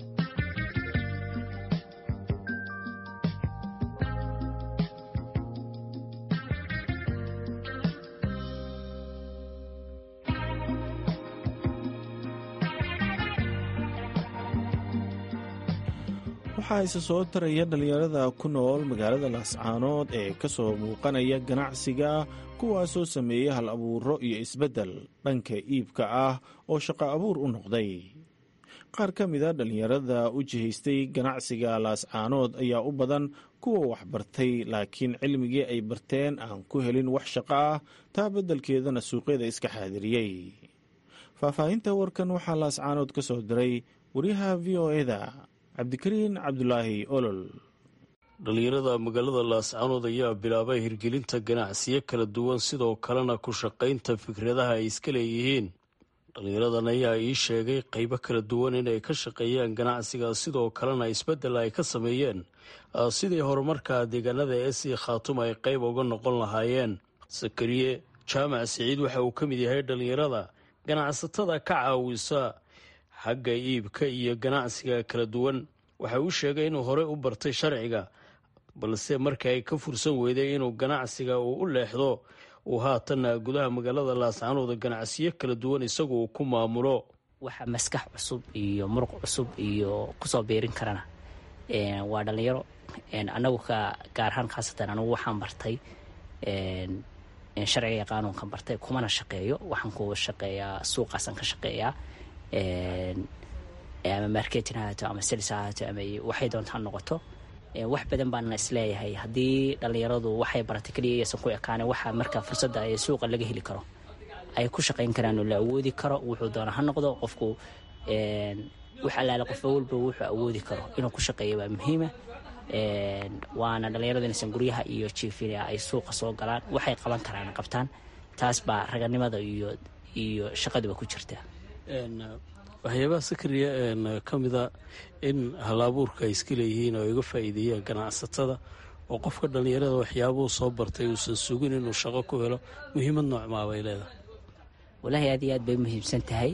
waxaa isa soo taraya dhallinyarada ku nool magaalada laascaanood ee ka soo muuqanaya ganacsiga kuwaasoo sameeyey hal abuuro iyo isbeddel dhanka iibka ah oo shaqo abuur u noqday qaar ka mida dhallinyarada u jihaystay ganacsiga laascaanood ayaa u badan kuwa waxbartay laakiin cilmigii ay barteen aan ku helin wax shaqo ah taa beddelkeedana suuqyada iska xaadiriyey faahfaahinta warkan waxaa laascaanood ka soo diray wariyaha v o eda cabdikariin cabdulaahi olol dhallinyarada magaalada laascaanood ayaa bilaabay hirgelinta ganacsiyo kala duwan sidoo kalena ku shaqaynta fikradaha ay iska leeyihiin dhallinyaradan ayaa ii sheegay qaybo kala duwan inay ka shaqeeyaan ganacsiga sidoo kalena isbeddel ay ka sameeyeen sidii horumarka deegaanada esi khaatum ay qayb uga noqon lahaayeen sakariye jaamac siciid waxa uu ka mid yahay dhallinyarada ganacsatada ka caawisa xagga iibka iyo ganacsiga kala duwan waxa uu sheegay inuu horey u bartay sharciga balse markii ay ka fursan weyday inuu ganacsiga uu u leexdo uu haatanna gudaha magaalada laascaanood ganacsiyo kala duwan isagu uu ku maamulo waxa maskax cusub iyo muruq cusub iyo kusoo biirin karana waa dhalinyaro anagu ka gaar ahaan khaasatan anigu waxaan bartay sharciga iyo qaanuunkan bartay kumana shaqeeyo waxaan ku shaqeeyaa suuqaasaan ka shaqeeyaa ama marketin hahaato ama sels hahaato ama waxay doontaa noqoto wax badan baana isleeyahay haddii dhalinyaradu waxay baratay keliya iyaysan ku ekaane waxa marka fursadda ee suuqa laga heli karo ay ku shaqayn karaan oo la awoodi karo wuxuu doona ha noqdo qofku wax allaale qof walba wuxuu awoodi karo inuu ku shaqeeyo waa muhiima waana dhalinyaradu inaysan guryaha iyo jiifina ay suuqa soo galaan waxay qaban karaan qabtaan taas baa raganimada iyo iyo shaqaduba ku jirta waxyaabaha sakariya ka mida in hal-abuurka ay iska leeyihiin oo ay uga faa'iideeyaan ganacsatada oo qofka dhallinyarada waxyaabuhu soo bartay uusan sugin inuu shaqo ku helo muhiimad noocmaa bay leedahay walaahi aad iyo aad bay muhiimsan tahay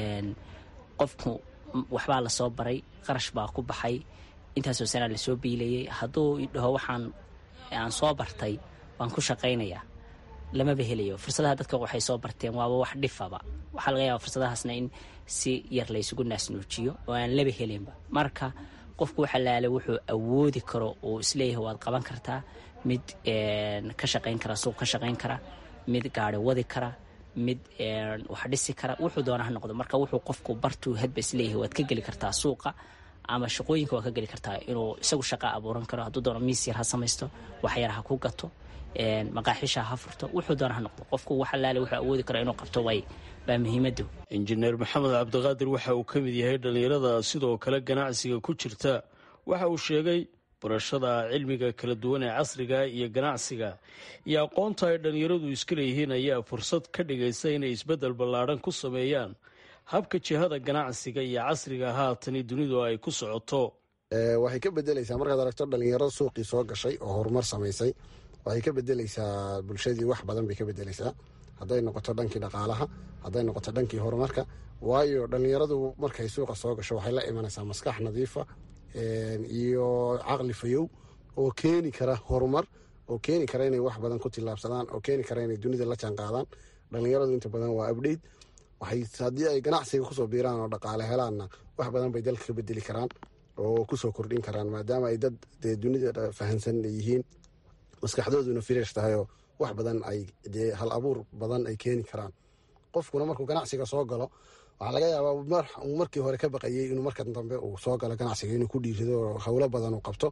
qofku waxbaa lasoo baray qarash baa ku baxay intaasoo sanaa lasoo biilayay hadduu dhaho waxaan aan soo bartay waan ku shaqaynayaa lamaba helayo fursadaha dadka waxay soo barteen waaba wax dhifaba waxaa laga yaaba fursadahaasna in si yar laysugu naasnuujiyo oo aan laba helinba marka qofku waxa laale wuxuu awoodi karo uu isleeyahay waad qaban kartaa mid ka shaqayn kara suuq ka shaqayn kara mid gaari wadi kara mid wax dhisi kara wuxuu doona ha noqdo marka wuxuu qofku bartuu hadba isleeyahay waad ka geli kartaa suuqa ama shaqooyinka waad ka geli kartaa inuu isagu shaqa abuuran karo hadduu doono miis yar ha samaysto waxyar ha ku gato maqaaxiisha ha furto wuxuu doona ha noqdo qofku waxa laale wuxuu awoodi karo inuu qabto way baa muhiimadu injineer maxamed cabdiqaadir waxa uu ka mid yahay dhallinyarada sidoo kale ganacsiga ku jirta waxa uu sheegay barashada cilmiga kala duwan ee casriga iyo ganacsiga iyo aqoonta ay dhallinyaradu iska leeyihiin ayaa fursad ka dhigaysa inay isbeddel ballaadhan ku sameeyaan habka jihada ganacsiga iyo casriga haatani dunidu ay ku socoto waxay ka bedelaysaa markaad aragto dhallinyaro suuqii soo gashay oo horumar samaysay waxay ka bedelaysaa bulshadii wax badan bay ka bedelaysaa hadday noqoto dhankii dhaqaalaha hadday noqoto dhankii horumarka waayo dhallinyaradu markay suuqa soo gasho waxay la imanaysaa maskax nadiifa iyo caqli fayow oo keeni kara horumar oo keeni kara inay wax badan ku tillaabsadaan oo keeni kara inay dunida la jaan qaadaan dhallinyaradu inta badan waa abdheyt haddii ay ganacsiga kusoo biiraan oo dhaqaale helaanna wax badan bay dalka ka bedeli karaan oo kusoo kordhin karaan maadaama ay dad dee dunida fahansan yihiin maskaxdooduna firish tahayoo wax badan ay dee hal abuur badan ay keeni karaan qofkuna markuu ganacsiga soo galo waxaa laga yaabaa markii hore ka baqayey inuu markan dambe uu soo galo ganacsiga inuu ku dhiirido oo howlo badan uu qabto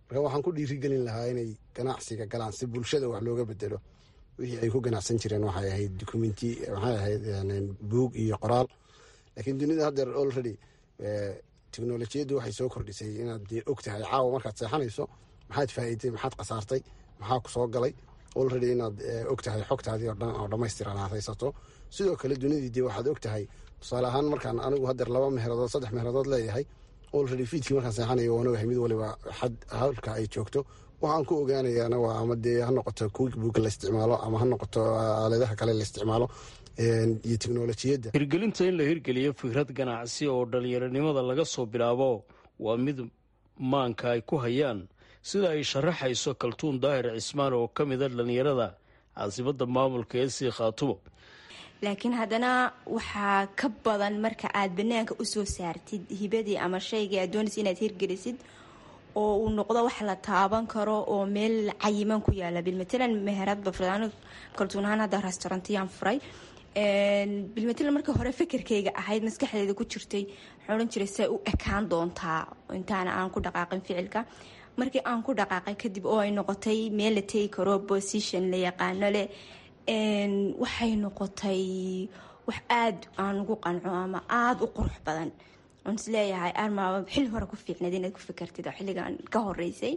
marka waxaan ku dhiirigelin lahaa inay ganacsiga galaan si bulshada wax looga bedelo wixii ay ku ganacsan jireen waxay ahayd documenti waxay ahayd buug iyo qoraal laakiin dunida haddeer already teknolojiyaddu waxay soo kordhisay inaad dee og tahay caawa markaad seexanayso maxaad faa'iiday maxaad khasaartay maxaa ku soo galay already inaad og tahay xogtaadii oo dhan oo dhammaystiran aad haysato sidoo kale dunidii dee waxaad og tahay tusaale ahaan markaan anigu haddeer laba meheradood saddex meheradood leeyahay already fiidkii markaan seexanayo waan ogahay mid waliba xad hawlka ay joogto waxaan ku ogaanayaana waa ama dee ha noqoto quickbook la isticmaalo ama ha noqoto aaladaha kale la isticmaalo iyo teknolojiyadda hirgelinta in la hirgeliyo fikrad ganacsi oo dhallinyaronimada laga soo bilaabo waa mid maanka ay ku hayaan sida ay sharaxayso kaltuun daahir cismaan oo ka mida dhallinyarada caasimada maamulka ee sii khaatumo laakiin haddana waxaa ka badan marka aad banaanka usoo saartid hibadii ama shaygii aad doonaysa inaad hirgelisid oo uu noqdo wax la taaban karo oo meel cayiman ku yaala bilmatalan meherad bafraan kaltuunahaan hadda restaurantiyaan furay bilmatalan markii hore fikirkayga ahayd maskaxdeeda ku jirtay waxaan odhan jiray say u ekaan doontaa intaana aan ku dhaqaaqin ficilka markii aan ku dhaqaaqay kadib oo ay noqotay meel la tegi karo position la yaqaano leh waxay noqotay wax aada aan ugu qanco ama aada u qurux badan oon is leeyahay armaaba xilli hore ku fiicnayd inaad ku fikertid oo xilligan ka horeysay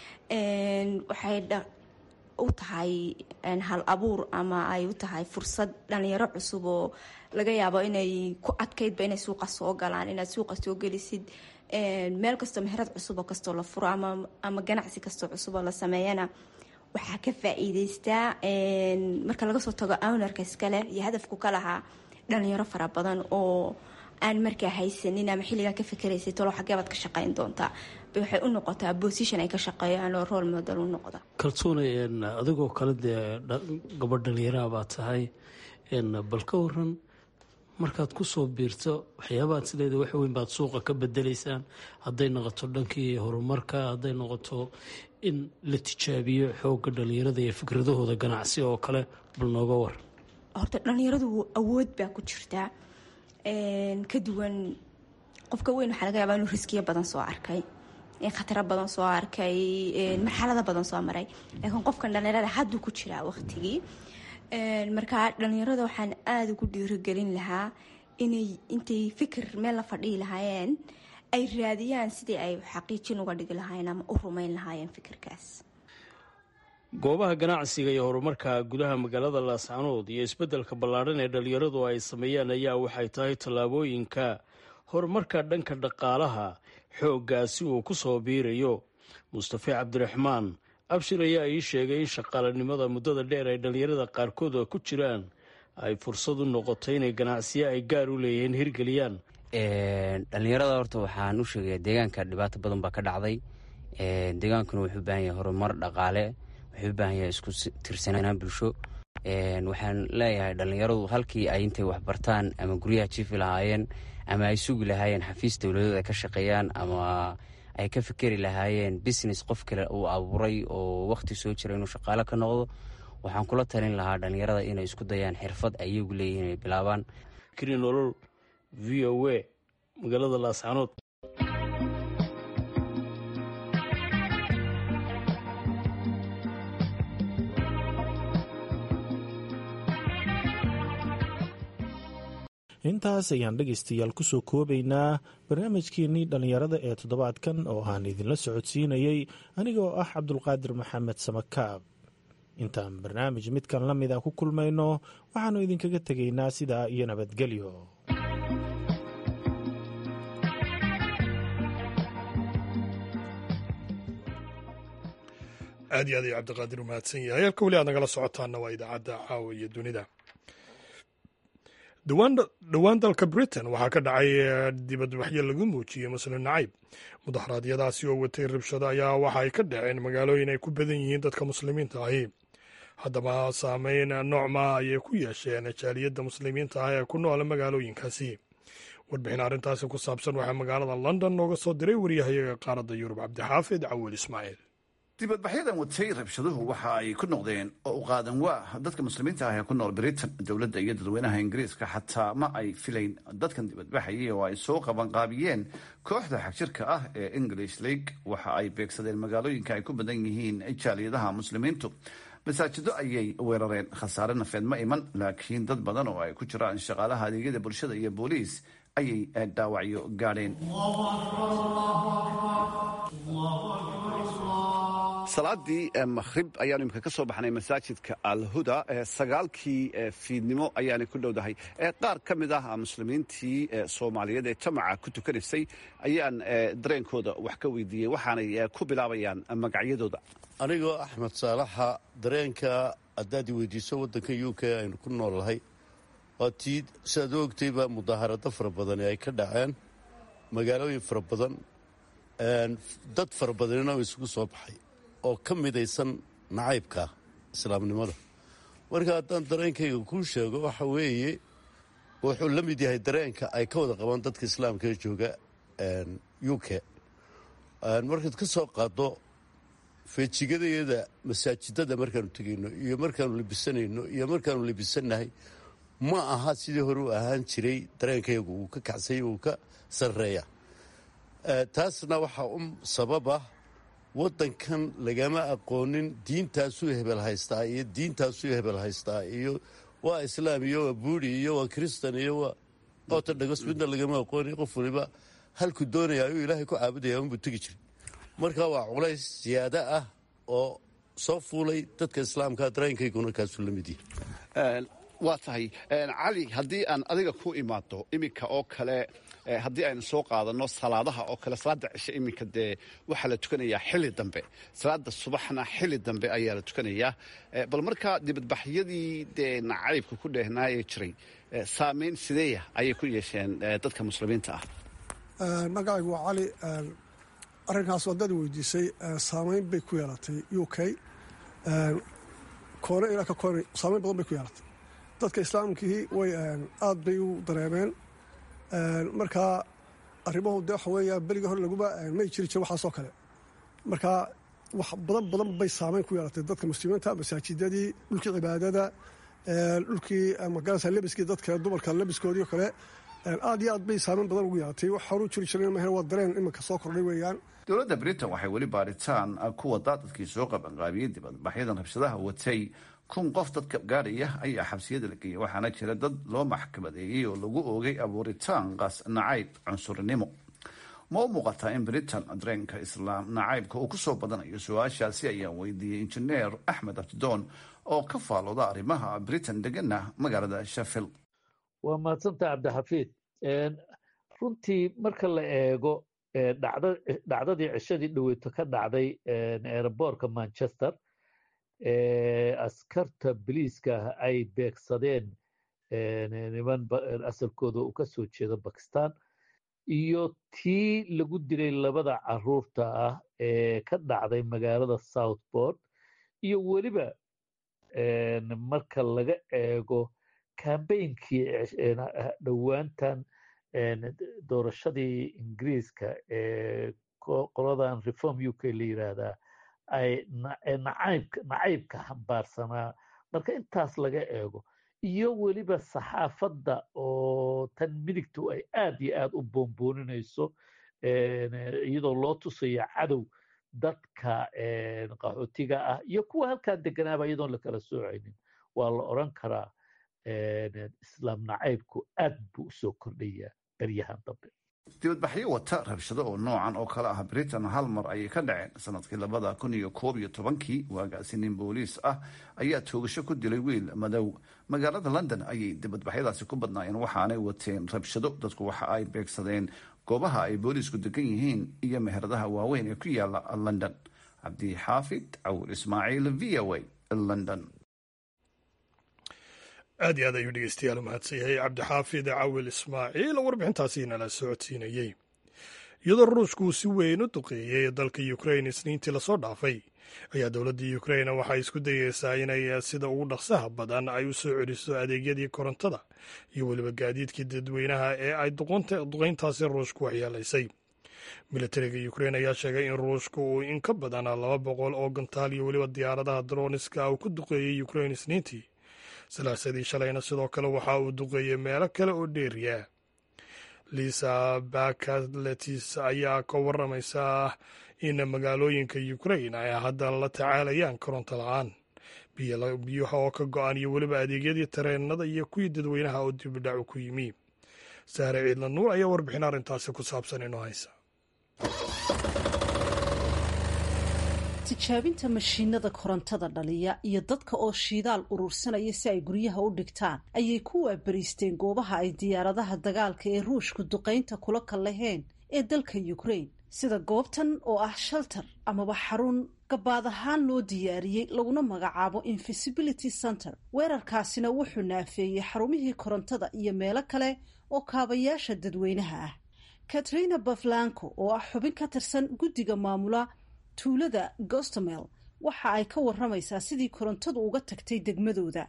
waxay u tahay hal abuur ama ay u tahay fursad dhalinyaro cusub oo laga yaabo inay ku adkaydba inay suuqa soo galaan inaad suuqa soo gelisid meel kastoo meherad cusuboo kastoo la furo ama ganacsi kastoo cusuboo la sameeyana waxaa ka faa-iideystaa marka laga soo tago ownarka iskale iyo hadafku ka lahaa dhalinyaro fara badan oo aan markaa haysanin ama xilligaa ka fikeraysay talo xageebaad ka shaqeyn doontaa waxay u noqotaa bosition ay ka shaqeeyaan oo rool model u noqda kaltuuna adigoo kale dee gabadh dhalinyaraha baa tahay bal ka waran markaad ku soo biirto waxyaabaad sideeda wax weyn baad suuqa ka bedelaysaan hadday noqoto dhankii horumarka hadday noqoto in la tijaabiyo xoogga dhalinyarada iyo fikradahooda ganacsi oo kale bal nooga war horta dhalinyaradu awood baa ku jirtaa ka duwan qofka weyn waxaa laga yaabaa inuu riskiyo badan soo arkay khataro badan soo arkay marxalado badan soo maray laakiin qofkan dhalinyarada hadduu ku jiraa waqtigii markaa dhalinyarada waxaan aada ugu dhiirigelin lahaa inay intay fikir meel la fadhihi lahaayeen ay raadiyaan sidii ay xaqiijin uga dhigi lahaayeen ama u rumeyn lahaayeen fikirkaas goobaha ganacsiga iyo horumarka gudaha magaalada laascanood iyo isbeddelka ballaadhan ee dhalinyaradu ay sameeyaan ayaa waxay tahay tallaabooyinka horumarka dhanka dhaqaalaha xooggaasi uu ku soo biirayo mustafe cabdiraxmaan abshir ayaa ii sheegay in shaqaalanimada muddada dheer ay dhalinyarada qaarkood ku jiraan ay fursad u noqotay inay ganacsiyo ay gaar u leeyihiin hirgeliyaan dhalinyarada horta waxaan u sheegaya deegaanka dhibaato badan baa ka dhacday deegaankuna wuxuu u baahan yahay horumar dhaqaale wuxuu u baahan yahay isku tirsanaan bulsho waxaan leeyahay dhalinyaradu halkii ay intay waxbartaan ama guryaha jiifi lahaayeen ama ay sugi lahaayeen xafiis dowladeed ay ka shaqeeyaan ama ay ka fikeri lahaayeen business qof kale uu abuuray oo waqti soo jira inuu shaqaalo ka noqdo waxaan kula talin lahaa dhalinyarada inay isku dayaan xirfad ay iyagu leeyihiin inay bilaabaan nolol v o a magaalada laascanood intaas ayaan dhegaystayaal kusoo koobaynaa barnaamijkeenii dhallinyarada ee toddobaadkan oo aan idinla socodsiinayey anigoo ah cabdulqaadir maxamed samakaab intaan barnaamij midkan la mid a ku kulmayno waxaannu idinkaga tegaynaa sidaa iyo nabadgelyo aad iyo aad ayuu cabdiqaadir u mahadsan yahay halka weli aad nagala socotaana waa idaacadda caawa iyo dunida dhowaan dalka britain waxaa ka dhacay dibadbaxyo lagu muujiyey muslim nacayb mudaharaadyadaasi oo watay rabshado ayaa waxa ay ka dhaceen magaalooyin ay ku badan yihiin dadka muslimiinta ahi haddaba saameyn noocmaa ayay ku yeesheen jaaliyadda muslimiinta ah ee ku noola magaalooyinkaasi warbixin arrintaasi ku saabsan waxaa magaalada london nooga soo diray waryahayaga qaaradda yurub cabdixaafid cawil ismaaciil dibadbaxyadan watay rabshaduhu waxa ay ku noqdeen oo u qaadan waa dadka muslimiinta ah ee ku nool britain dowladda iyo dadweynaha ingiriiska xataa ma ay filayn dadkan dibadbaxayay oo ay soo qabanqaabiyeen kooxda xagjirka ah ee english league waxa ay beegsadeen magaalooyinka ay ku badan yihiin jaaliyadaha muslimiintu masaajido ayay weerareen khasaare nafeed ma iman laakiin dad badan oo ay ku jiraan shaqaalaha adeegyada bulshada iyo booliis ayay dhaawacyo gaadheen salaadii makhrib ayaanu imika ka soo baxnay masaajidka alhuda sagaalkii fiidnimo ayaanay ku dhowdahay qaar ka mid ah muslimiintii soomaaliyeed ee jamaca ku tukanaysay ayaan dareenkooda wax ka weydiiyey waxaanay ku bilaabayaan magacyadooda anigoo axmed saalaxa dareenka haddaad i weydiiso waddanka u k aynu ku noolnahay waa tii siaad u ogtayba mudaaharado fara badani ay ka dhaceen magaalooyin fara badan dad fara badanina oo isugu soo baxay oo ka midaysan nacaybka islaamnimada marka haddaan dareenkayga kuu sheego waxa weeye wuxuu la mid yahay dareenka ay ka wada qabaan dadka islaamka ee jooga u k markaad ka soo qaaddo feejigadayada masaajidada markaanu tegayno iyo markaanu labisanayno iyo markaanu labisannahay ma aha sidii hore u ahaan jiray dareenkaygu uu ka kacsay uu ka sarreeya taasna waxaa u sababa waddankan lagama aqoonin diintaasuu hebel haystaa iyo diintaasuu hebel haystaa iyo waa islaam iyo waa buuri iyo waa kristan iyo waa ortodogos midna lagama aqooni qof waliba halku doonaya ayuu ilaahay ku caabudaya unbuu tegi jiray marka waa culays siyaado ah oo soo fuulay dadka islaamka dareenkayguna kaasuu la mid yahay waa tahay cali haddii aan adiga ku imaado iminka oo kale haddii aynu soo qaadano salaadaha oo kale salaada cishe iminka dee waxaa la tukanayaa xili dambe salaada subaxna xili dambe ayaa la tukanayaa bal markaa dibadbaxyadii dee nacaybka ku dheehnaayee jiray saameyn sideeya ayay ku yeesheen dadka muslimiinta ah magacaygu waa cali arrinkaas wadada weydiisay saameyn bay ku yeelatay u k koone ilaa ka koone saameyn badan bay ku yeelatay dadka islaamkii way aad bay u dareemeen markaa arrimuhu de waxa weeya beriga hore laguma may jiri jire waxaasoo kale markaa wax badan badan bay saameyn ku yeelatay dadka muslimiinta masaajidadii dhulkii cibaadada dhulkii magarasa lebiskii dadka dumarka lebiskoodii o kale aad iyo aad bay saameyn badan ugu yeelatay wax horu jiri jireen mahe waa dareen iminka soo kordhay weeyaan dowladda britain waxay weli baaritaan ku wadaa dadkii soo qabanqaabiyey dibadbaxyadan rabshadaha watay kun qof dadka gaadhaya ayaa xabsiyada la geeyey waxaana jira dad loo maxkamadeeyey oo lagu oogay abuuritaan qaas nacayb cunsurinimo ma u muuqataa in britain dareenka islaam nacaybka uu kusoo badanayo su-aashaasi ayaan weydiiyey injineer axmed abdidoon oo ka faalooda arrimaha britain degana magaalada sheffield waa mahadsanta cabdixafiid runtii marka la eego dhacdadii cishadii dhaweyto ka dhacday eeraboorka manchester askarta biliiska ah ay beegsadeen niman asalkooda uu ka soo jeedo bakistan iyo tii lagu dilay labada caruurta ah ee ka dhacday magaalada southport iyo weliba marka laga eego kambeynkii dhowaantan doorashadii ingiriiska ee qoladan reform u k la yiraahdaa ay nacaybka xambaarsanaa marka intaas laga eego iyo weliba saxaafadda oo tan midigtu ay aad iyo aad u boonbooninayso iyadoo loo tusayo cadow dadka qaxootiga ah iyo kuwa halkaa deganaaba iyadoon lakala soocaynin waa la odran karaa islaam nacaybku aad buu usoo kordhayaa beryahan dambe dibadbaxyo wata rabshado oo noocan oo kale ah britain hal mar ayay ka dhaceen sanadkii labada kun iyo koob iyo tobankii waagaasi nin booliis ah ayaa toogasho ku dilay wiil madow magaalada london ayay dibadbaxyadaasi ku badnaayeen waxaanay wateen rabshado dadku waxa ay beegsadeen goobaha ay booliisku degan yihiin iyo meheradaha waaweyn ee ku yaala london cabdixaafid cawur ismaaciil v o a london aad iyo aad ayuu dhegeystayaal u mahadsan yahay cabdixaafid cawil ismaaciil oo warbixintaasi nala socodsiinayey iyadoo ruushku uu si weyn u duqeeyey dalka ukrain isniintii lasoo dhaafay ayaa dowladda ukrain waxay isku dayeysaa inay sida ugu dhaqsaha badan ay u soo celiso adeegyadii korontada iyo weliba gaadiidkii dadweynaha ee ay duqayntaasi ruushku waxyeelaysay militariga ukrein ayaa sheegay in ruushka uu in ka badan laba boqol oo gantaal iyo weliba diyaaradaha droniska uu ku duqeeyey ukrein isniintii salaasadii shalayna sidoo kale waxa uu duqeeyey meelo kale oo dheeriya lisa bakaletis ayaa ka waramaysa in magaalooyinka ukrein ay hadda la tacaalayaan koronto la-aan biyaha oo ka go-an iyo weliba adeegyadii tareenada iyo kuwii dadweynaha oo dibidhacu ku yimi saare ciidla nuur ayaa warbixin arrintaasi ku saabsan inoo haysa tijaabinta mashiinada korontada dhaliya iyo dadka oo shidaal urursanaya si ay guryaha u dhigtaan ayay ku waabariisteen goobaha ay diyaaradaha dagaalka ee ruushku duqaynta kula kallaheen ee dalka ukrain sida goobtan oo ah shalter amaba xarun gabaad ahaan loo diyaariyey laguna magacaabo invisibility center weerarkaasina wuxuu naafeeyey xarumihii korontada iyo meelo kale oo kaabayaasha dadweynaha ah katrina baflanco oo ah xubin ka tirsan guddiga maamula tuulada gostomel waxa ay ka waramaysaa sidii korontadu uga tagtay degmadooda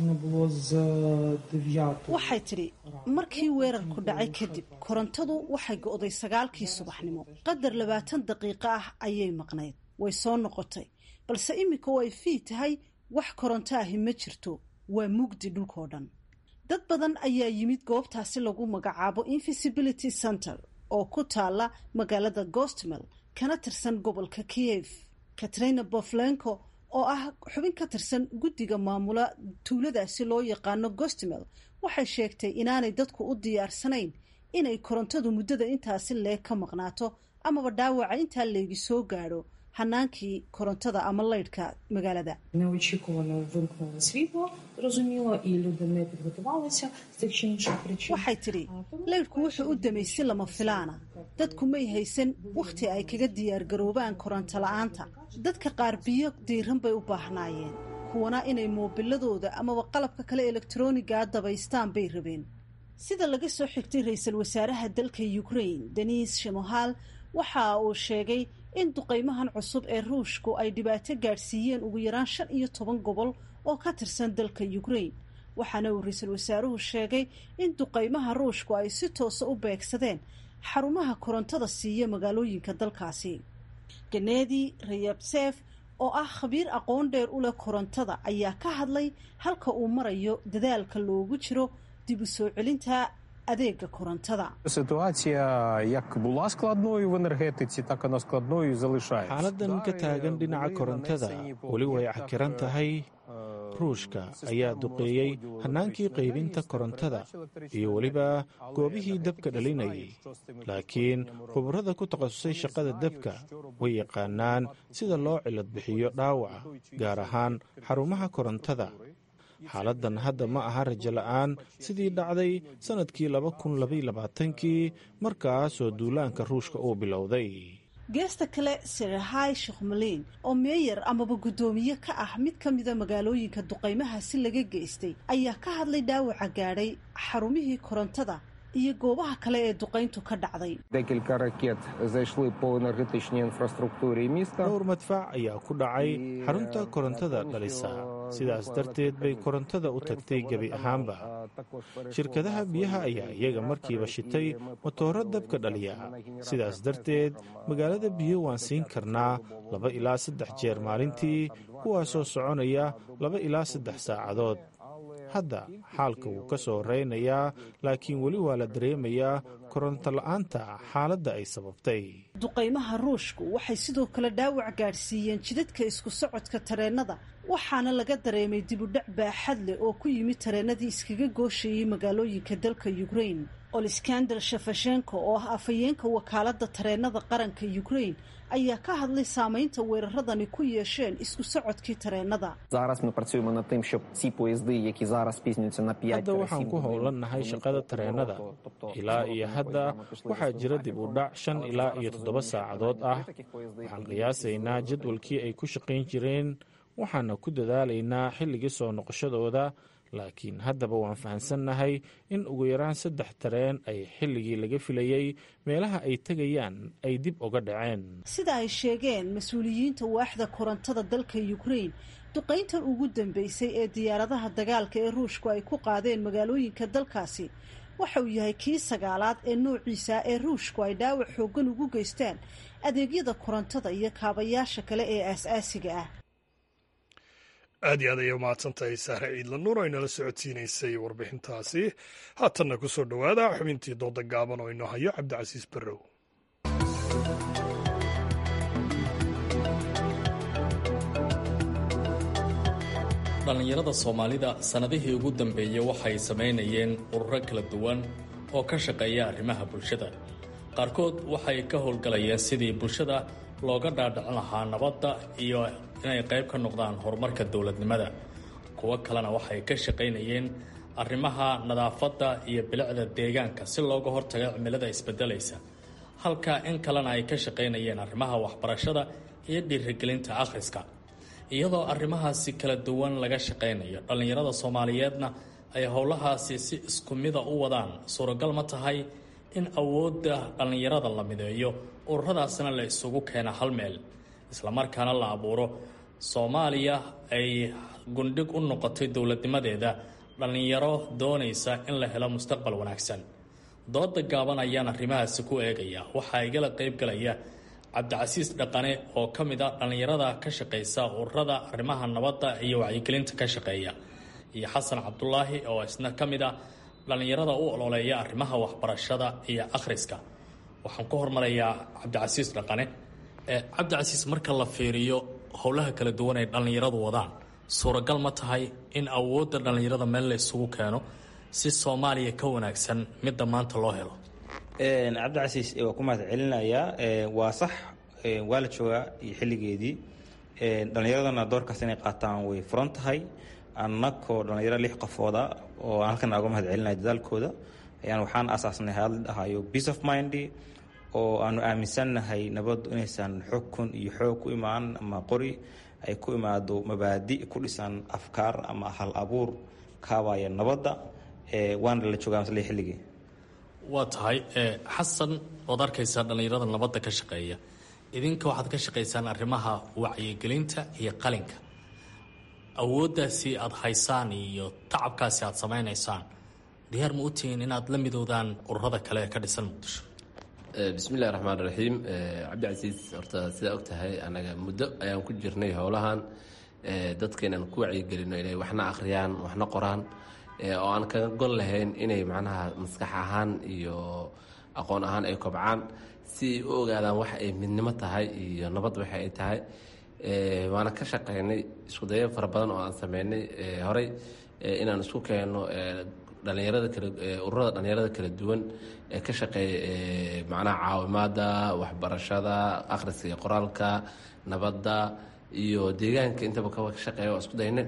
waxay tidhi markii weerarku dhacay kadib korontadu waxay go'day sagaalkii subaxnimo qadar labaatan daqiiqo ah ayay maqnayd way soo noqotay balse iminka oo ay fii tahay wax koronto ahi ma jirto waa mugdi dhulkoo dhan dad badan ayaa yimid goobtaasi lagu magacaabo invisibility center oo ku taala magaalada gostmel kana tirsan gobolka kiev katrina boflenko oo ah xubin ka tirsan guddiga maamula tuuladaasi loo yaqaano gostmel waxay sheegtay inaanay dadku u diyaarsanayn inay korontadu muddada intaasi leeg ka maqnaato amaba dhaawaca intaa leegi soo gaadho hanaankii korontada ama laydhka magaalada waxay tidhi laydhku wuxuu u damay si lama filaana dadku may haysan wakhti ay kaga diyaargaroobaan koronto la-aanta dadka qaar biyo diiran bay u baahnaayeen kuwana inay moobiladooda amaba qalabka kale elektronigaa dabaystaan bay rabeen sida laga soo xigtay ra-iisul wasaaraha dalka ukrain denis shemohal waxa uu sheegay in duqaymahan cusub ee ruushku ay dhibaato gaadhsiiyeen ugu yaraan shan iyo toban gobol oo ka tirsan dalka ukrain waxaana uu ra-iisul wasaaruhu sheegay in duqaymaha ruushku ay si toosa u beegsadeen xarumaha korontada siiya magaalooyinka dalkaasi ganedi rayabsef oo ah khabiir aqoon dheer u leh korontada ayaa ka hadlay halka uu marayo dadaalka loogu jiro dib u soo celinta adeega korontada xaaladan ka taagan dhinaca korontada weli way cakiran tahay ruushka ayaa duqeeyey hannaankii qaybinta korontada iyo weliba goobihii dabka dhalinayay laakiin khubarada ku takhasusay shaqada dabka way yaqaanaan sida loo cilad bixiyo dhaawaca gaar ahaan xarumaha korontada xaaladdan hadda ma aha rajo la'aan sidii dhacday sannadkii laba kun labaylabaatankii markaasoo duulaanka ruushka uu bilowday geesta kale serahay shekhmaliin oo meeyar amaba guddoomiye ka ah mid ka mida magaalooyinka duqaymahaasi laga geystay ayaa ka hadlay dhaawaca gaadhay xarumihii korontada iyo goobaha kale ee duqayntu ka dhacday dhowr madfac ayaa ku dhacay xarunta korontada dhalisa sidaas darteed bay korontada u tagtay gebi ahaanba shirkadaha biyaha ayaa iyaga markiiba shitay motooro dabka dhaliya sidaas darteed magaalada biyo waan siin karnaa laba ilaa saddex jeer maalintii kuwaasoo soconaya laba ilaa saddex saacadood hadda xaalka wuu ka soo reynayaa laakiin weli waa la dareemayaa koronto la'aanta xaaladda ay sababtay duqaymaha ruushku waxay sidoo kale dhaawac gaadhsiiyeen jidadka isku socodka tareennada waxaana laga dareemay dibudhac baaxad leh oo ku yimid tareennadii iskaga gooshayey magaalooyinka dalka ukrain oliskander shafashenko oo ah afhayeenka wakaaladda tareennada qaranka ukrain ayaa ka hadlay saamaynta weeraradani ku yeesheen isku socodkii tareennada hadda waxaan ku howlannahay shaqada tareennada ilaa iyo hadda waxaa jira dib u dhac shan ilaa iyo toddoba saacadood ah waxaan qiyaasaynaa jadwalkii ay ku shaqayn jireen waxaana ku dadaalaynaa xilligii soo noqoshadooda laakiin haddaba waan fahamsannahay in ugu yaraan saddex tareen ay xilligii laga filayey meelaha ay tegayaan ay dib uga dhaceen sida ay sheegeen mas-uuliyiinta waaxda korontada dalka ukrain duqayntan ugu dambeysay ee diyaaradaha dagaalka ee ruushku ay ku qaadeen magaalooyinka dalkaasi waxa uu yahay kii sagaalaad ee noociisa ee ruushku ay dhaawac xooggan ugu geystaan adeegyada korontada iyo kaabayaasha kale ee aas-aasiga ah aad iyo aad ayay umahadsantahay sahre ciidla nuur oo inala socodsiinaysay warbixintaasi haatanna ku soo dhowaada xubintii dooda gaaban oo inoo hayo cabdicasiis barrow dhallinyarada soomaalida sannadihii ugu dambeeyey waxay samaynayeen ururo kala duwan oo ka shaqeeya arrimaha bulshada qaarkood waxay ka howlgalayeen sidii bulshada looga dhaadhicin lahaa nabadda iyo inay qayb ka noqdaan horumarka dowladnimada kuwo kalena waxay ka shaqaynayeen arrimaha nadaafadda iyo bilicda deegaanka si looga hortago cimilada isbedelaysa halka in kalena ay ka shaqaynayeen arrimaha waxbarashada iyo dhiirigelinta akhriska iyadoo arrimahaasi kala duwan laga shaqaynayo dhallinyarada soomaaliyeedna ay howlahaasi si isku mida u wadaan suuragal ma tahay in awoodda dhallinyarada la mideeyo ururadaasna la isugu keena hal meel islamarkaana la abuuro soomaaliya ay gundhig u noqotay dowladnimadeeda dhallinyaro doonaysa in la helo mustaqbal wanaagsan dooda gaaban ayaan arrimahaasi ku eegaya waxaa igala qaybgalaya cabdicasiis dhaqane oo ka mid a dhallinyarada ka shaqaysa ururada arrimaha nabadda iyo wacyigelinta ka shaqeeya iyo xasan cabdulaahi oo isna ka mid a dhallinyarada u ololeeya arrimaha waxbarashada iyo akhriska waxaan ku hormarayaa cabdicasiis dhaqane cabdicasiis marka la fiiriyo howlaha kala duwan ay dhallinyaradu wadaan suuragal ma tahay in awoodda dhallinyarada meel la isugu keeno si soomaaliya ka wanaagsan midda maanta loo helo cabdicasiis waa ku mahad celinayaa waa sax waa la joogaa iyo xilligeedii dhallinyaradana doorkaas inay qaataan way furan tahay annakoo dhallinyaro lix qofooda oo aan halkan uga mahad celinaya dadaalkooda ayaan waxaan asaasnay hadla dhahayo peace of mind oo aanu aaminsannahay nabaddu inaysan xukun iyo xoog ku imaan ama qori ay ku imaado mabaadi ku dhisan afkaar ama hal abuur kaabaya nabadda waana la joogaa masle xilligii waa tahay xasan ood arkaysaa dhallinyarada nabadda ka shaqeeya idinka waxaad ka shaqaysaan arrimaha wacyigelinta iyo qalinka awooddaasi aada haysaan iyo tacabkaasi aada samaynaysaan diyaar ma u tihiin inaad la midoodaan ururada kale ee ka dhisan muqdisho bismillahi raxmaan raxiim cabdicasiis horta sidaa og tahay anaga muddo ayaan ku jirnay howlahan dadka inaan ku wacyigelino inay waxna akhriyaan waxna qoraan oo aan kaga gon lahayn inay macnaha maskax ahaan iyo aqoon ahaan ay kobcaan si ay u ogaadaan wax ay midnimo tahay iyo nabad waxa ay tahay waana ka shaqaynay iskudayo fara badan oo aan sameynay horey inaan isku keenno dhalinyarada kala ururada dhalinyarada kala duwan ee ka shaqeeya macnaha caawimaada waxbarashada akhriska iyo qoraalka nabadda iyo deegaanka intaba ka shaqeeya waa isku daynay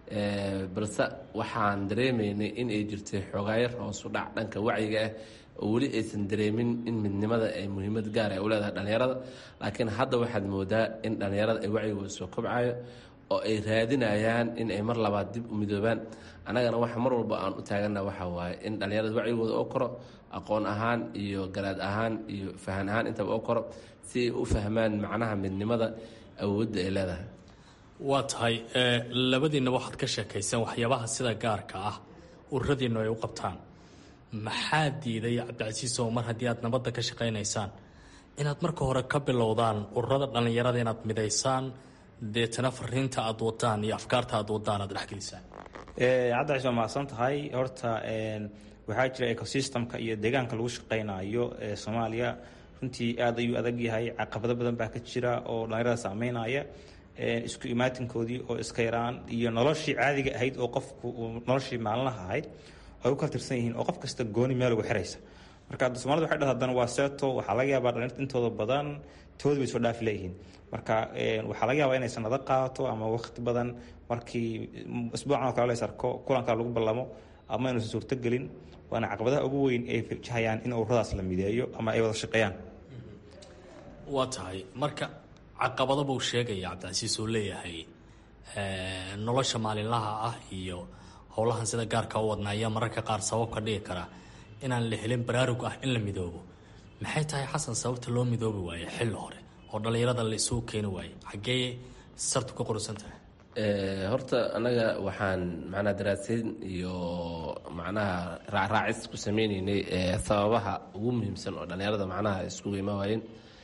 balse waxaan dareemaynay in ay jirtay xogaayar hoosu dhac dhanka wacyiga ah oo weli aysan dareemin in midnimada ay muhiimad gaar ay u leedahay dhallinyarada laakiin hadda waxaad moodaa in dhallinyarada ay wacyigooda soo kobcayo oo ay raadinayaan in ay mar labaad dib u midoobaan annagana waxa mar walba aan u taagana waxa waaye in dhallinyarada wacyigooda oo koro aqoon ahaan iyo garaad ahaan iyo fahan ahaan intaba oo koro si ay u fahmaan macnaha midnimada awoodda ay leedahay waa tahay labadiinna waxaad ka sheekayseen waxyaabaha sida gaarka ah ururadiinnu ay u qabtaan maxaa diiday cabdicasiis oo mar haddii aad nabadda ka shaqaynaysaan inaad marka hore ka bilowdaan ururada dhallinyarada inaad midaysaan deetana fariinta aad wadaan iyo afkaarta aad wadaan aad dhexgelisaan cabdicasiis waa mahadsan tahay horta waxaa jira ecosystemka iyo deegaanka lagu shaqaynayo ee soomaaliya runtii aad ayuu adag yahay caqabado badan baa ka jira oo dhallinyarada saameynaya isku imaatinkoodii oo iska yaraan iyo noloshii caadiga ahayd oo qofku noloshii maalinlaha ahayd ay u kala tirsan yihiin oo qof kasta gooni meel ugu xiraysa marka somalida waxay dhahda haddana waa seeto waxaa laga yaabaa dhalinyarta intooda badan toodi bay soo dhaafi leeyihiin marka waxaa laga yaabaa inay sanado qaato ama waqti badan markii isbuucan oo kale la sarko kulankaa lagu ballamo ama inuusan suurtogelin waana caqabadaha ugu weyn ay wajahayaan in ururadaas la mideeyo ama ay wada shaqeeyaan waa tahay marka caqabado buu sheegaya cabdicasiis oo leeyahay nolosha maalinlaha ah iyo howlahan sida gaarka u wadnaaya mararka qaar sabab ka dhigi kara inaan la helin baraarug ah in la midoobo maxay tahay xasan sababta loo midoobi waaye xilli hore oo dhallinyarada la isugu keeni waaye xaggee sartu ka qorusan tahay horta anaga waxaan macnaha daraasayn iyo macnaha raacraacis ku sameyneynay sababaha ugu muhiimsan oo dhallinyarada macnaha iskugu ima waayeen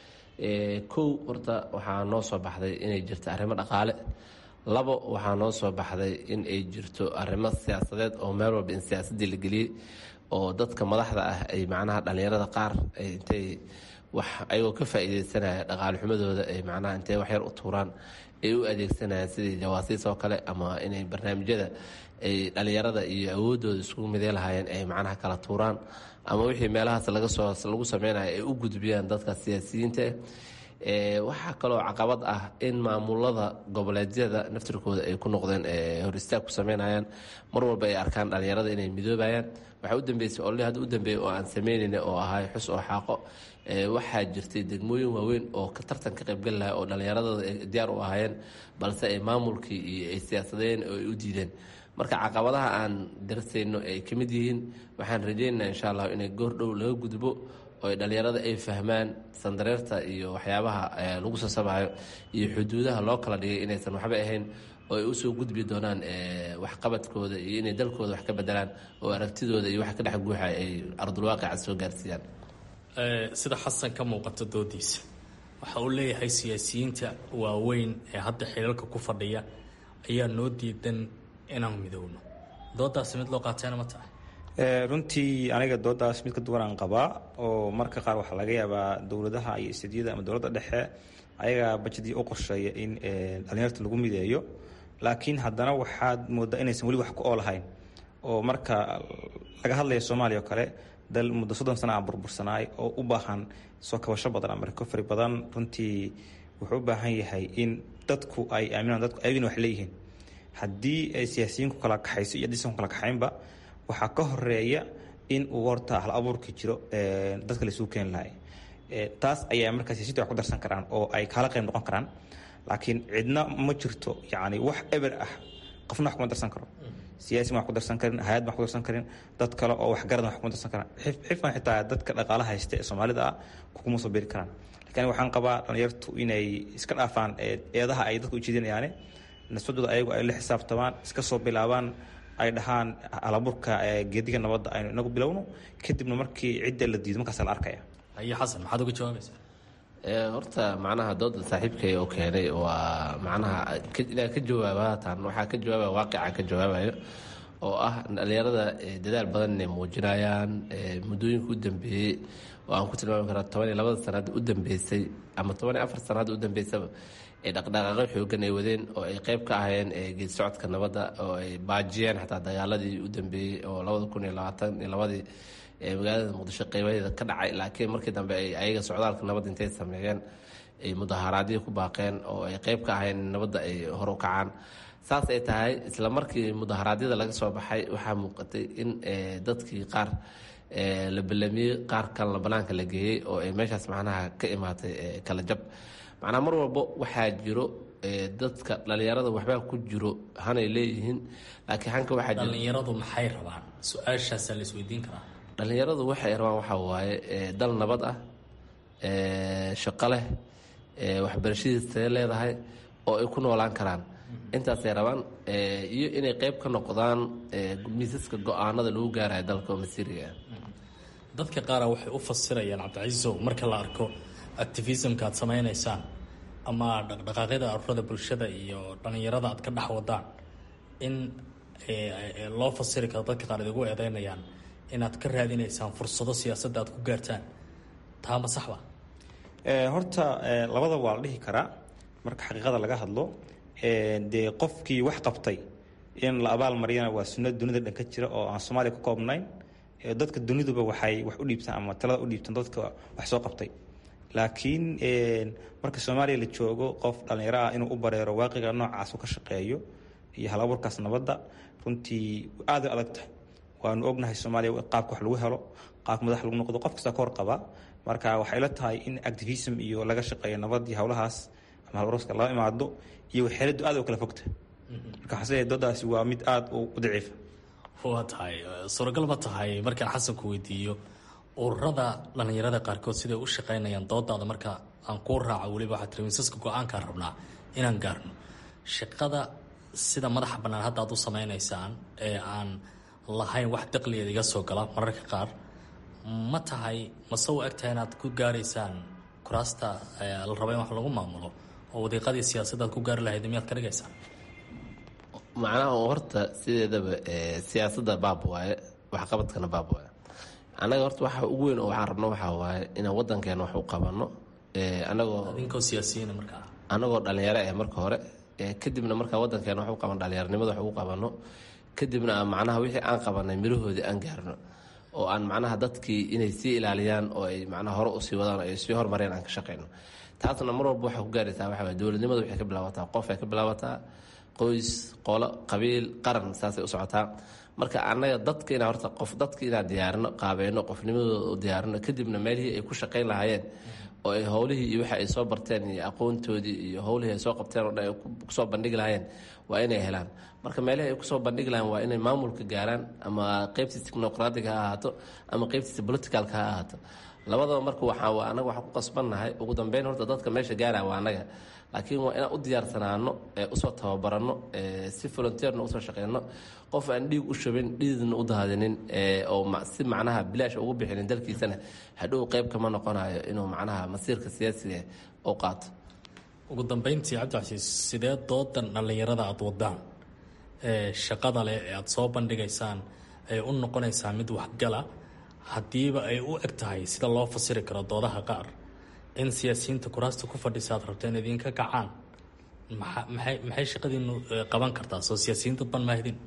kow horta waxaa noo soo baxday inay jirto arrimo dhaqaale labo waxaa noo soo baxday in ay jirto arrimo siyaasadeed oo meel walba in siyaasadii la geliyey oo dadka madaxda ah ay macnaha dhallinyarada qaar intay wax ayagoo ka faa'iideysanaya dhaqaale xumadooda ay macnaha intay waxyar u tuuraan ay u adeegsanayaan sidii jawaasiis oo kale ama inay barnaamijyada ay dhallinyarada iyo awoodooda iskugu midey lahaayeen ay macnaha kala tuuraan ama wixii meelahaas laga soo lagu sameynayo ay u gudbiyaan dadka siyaasiyiinta waxaa kaloo caqabad ah in maamulada goboleedyada naftirkooda ay ku noqdeen hor istaag ku sameynayaan mar walba ay arkaan dhallinyarada inay midoobayaan waxaa u dambeysay olli hadda u dambeeyay oo aan sameynayna oo ahay xus oo xaaqo waxaa jirtay degmooyin waaweyn oo ka tartan ka qaybgali lahaa oo dhallinyaradooda ay diyaar u ahaayeen balse ay maamulkii iyo ay siyaasadeen oo ay u diideen marka caqabadaha aan darsayno ay ka mid yihiin waxaan rajaynaynaa insha allah inay goordhow laga gudbo oo ay dhallinyarada ay fahmaan sandareerta iyo waxyaabaha lagu sasabayo iyo xuduudaha loo kala dhigay inaysan waxba ahayn oo ay usoo gudbi doonaan waxqabadkooda iyo inay dalkooda wax ka bedelaan oo aragtidooda iyo waxa ka dhex guuxa ay ardulwaaqica soo gaarsiiyaan sida xasan ka muuqato doodiisa waxa uu leeyahay siyaasiyiinta waaweyn ee hadda xilalka ku fadhiya ayaa noo diidan inaan midowno doodaasi mid loo qaatayna ma tahay runtii aniga doodaas mid ka duwan aan qabaa oo marka qaar waxaa laga yaabaa dowladaha iyo istadiyada ama dowladda dhexe ayagaa bajadii u qorsheeya in dhalinyarta lagu mideeyo laakiin haddana waxaad moodaa inaysan weli wax ku oolahayn oo marka laga hadlaya soomaaliya oo kale dal muddo soddon sana aan burbursanaay oo u baahan soo kabasho badan ama recovery badan runtii wuxuu u baahan yahay in dadku ay aaminaan dadku ayagina wax leeyihiin haddii ay siyaasiyiinku kala kaxayso iyo hadiisan ku kala kaxaynba waxaa ka horeeya in uu horta hal abuurki jiro dadka laisugu keeni lahay taas ayaa markaa siyaasiyinta wax ku darsan karaan oo ay kaala qayb noqon karaan laakiin cidna ma jirto yacni wax eber ah qofna wax kuma darsan karo siyaasi ma wax ku darsan karin hay-ad ma wax ku darsan karin dad kale oo waxgaradna wax kuma darsan karaan xifan xitaa dadka dhaqaalaha haysta ee soomaalida ah kuma soo beeri karaan laakiin waxaan qabaa dhalinyartu inay iska dhaafaan eedaha ay dadka ujeedinayaane nisbadooda ayagu ay la xisaabtamaan iska soo bilaabaan ay dhahaan alaburka geediga nabadda aynu inagu bilowno kadibna markii cidda la diido markaas la arkaya ayo xasan maxaad uga jawaabaysaa horta macnaha dooda saaxiibkay oo keenay waa macnaha inaa ka jawaaba tan waxaa ka jawaabaya waaqica ka jawaabayo oo ah dhalinyarada dadaal badan inay muujinayaan muddooyinka u dambeeyey oo aan ku tilmaami karaa toban iyo labada sanaad u dambeysay ama toban iyo afar sanaad u dambeysaba ee dhaqdhaqaaqyo xoogan ay wadeen oo ay qeyb ka ahayeen geed socodka nabadda oo ay baajiyeen xataa dagaaladii u dambeeyey oo labada kun iyo labaatan iyo labadii magaalada muqdisho qeybadeeda ka dhacay laakiin markii dambe ay ayaga socdaalka nabadda intay sameeyeen ay mudaharaadyo ku baaqeen oo ay qeyb ka ahayeen in nabadda ay hor u kacaan saas ay tahay isla markii mudaharaadyada laga soo baxay waxaa muuqatay in dadkii qaar la ballamiyey qaar kalena banaanka la geeyey oo ay meeshaas macnaha ka imaatay kala jab macnaa mar walbo waxaa jiro dadka dhalinyarada waxbaa ku jiro hanay leeyihiin laakiin hanka waxaa dhalinyaradu maxay rabaan su-aashaasaa la isweydiin karaa dhalinyaradu waxay rabaan waxaa waaye dal nabad ah shaqo leh waxbarashadiisa leedahay oo ay ku noolaan karaan intaasay rabaan iyo inay qeyb ka noqdaan miisaska go-aanada lagu gaarayo dalka oo masiiriga ah dadka qaara waxay u fasirayaan cabdicasiisow marka la arko activismka aad samaynaysaan ama dhaqdhaqaaqyada aruurada bulshada iyo dhalinyarada aad ka dhex wadaan in loo fasiri karo dadka qaar idigu eedeynayaan inaad ka raadinaysaan fursado siyaasadda aad ku gaartaan taa ma saxba horta labada waa la dhihi karaa marka xaqiiqada laga hadlo dee qofkii wax qabtay in la abaal mariyana waa sunno dunida dhan ka jira oo aan soomaaliya ku koobnayn dadka duniduba waxay wax u dhiibtaan ama talada u dhiibtaan dadka wax soo qabtay laakiin marka soomaaliya la joogo qof dhallinyaro ah inuu u bareero waaqiga noocaas u ka shaqeeyo iyo hal abuurkaas nabadda runtii aad u adag tahay waanu ognahay soomaaliya qaabka wax lagu helo qaabka madax lagu noqdo qof kasta ka hor qabaa marka waxay la tahay in activism iyo laga shaqeeyo nabad iyo howlahaas ama halwarska lala imaado iyo waxeeladu aad u kala fogta marka xase doodaasi waa mid aada u daciifa waa tahay suuragal ma tahay markaan xasanku weydiiyo ururada dhalinyarada qaarkood siday u shaqeynayaan doodaada marka aan kuu raaco weliba waxaa tiri miisaska go-aankaan rabnaa inaan gaarno shaqada sida madaxa bannaan hadda aad u samaynaysaan ee aan lahayn wax daqligeeda iga soo gala mararka qaar ma tahay mase u egtahay inaad ku gaaraysaan kuraasta la raba in wax lagu maamulo oo wadiiqadii siyaasadda aad ku gaari lahayd miyaad ka dhigaysaan macnaha horta sideedaba siyaasadda baab waaye waxqabadkana baab waaye annaga horta waxa ugu weyn oo waxaan rabno waxaa waaye inaan wadankeena wax u qabanno anagoo idinkoo siyaasiyiina markaa anagoo dhalinyaro eh marka hore kadibna markaa wadankeena wax u qaban dhalinyaronimada wax ugu qabanno kadibna macnaha wixii aan qabanay mirahoodii aan gaarno oo aan macnaha dadkii inay sii ilaaliyaan oo ay macnaha hore usii wadaan oo ay sii horumareen aan ka shaqayno taasna mar walba waxay ku gaaraysaa waxa waye dowladnimada waxay ka bilaabataa qof ay ka bilaabataa qoys qolo qabiil qaran saasay u socotaa marka annaga dadka inaa horta qof dadka inaan diyaarino qaabeyno qofnimadooda u diyaarino kadibna meelihii ay ku shaqayn lahaayeen oo ay howlihii iyo waxa ay soo barteen iyo aqoontoodii iyo howlihii ay soo qabteen oo dhan ay kusoo bandhigi lahaayeen waa inay helaan marka meelihii ay kusoo bandhigi lahayen waa inay maamulka gaaraan ama qeybtiisa technocratic ha ahaato ama qeybtiisa politicalka ha ahaato labadaba marka waxaa anaga waxaan ku qasbannahay ugu dambeyn horta dadka meesha gaaraya waa anaga laakiin waa inaan u diyaarsanaano usoo tababaranno si volunteerna usoo shaqeyno qof aan dhiig u shubin dhiidna u daadinin oo si macnaha bilaash ugu bixinin dalkiisana hadhow qeyb kama noqonayo inuu macnaha masiirka siyaasiga u qaato ugu dambeyntii cabdicasiis sidee doodan dhallinyarada aada wadaan ee shaqada leh ee aada soo bandhigaysaan ay u noqonaysaa mid waxgala haddiiba ay u eg tahay sida loo fasiri karo doodaha qaar in siyaasiyiinta kuraasta ku fadhisa aad rabteen idinka kacaan maxay maxay shaqadiinu qaban kartaa soo siyaasiyiin dad ban maahidin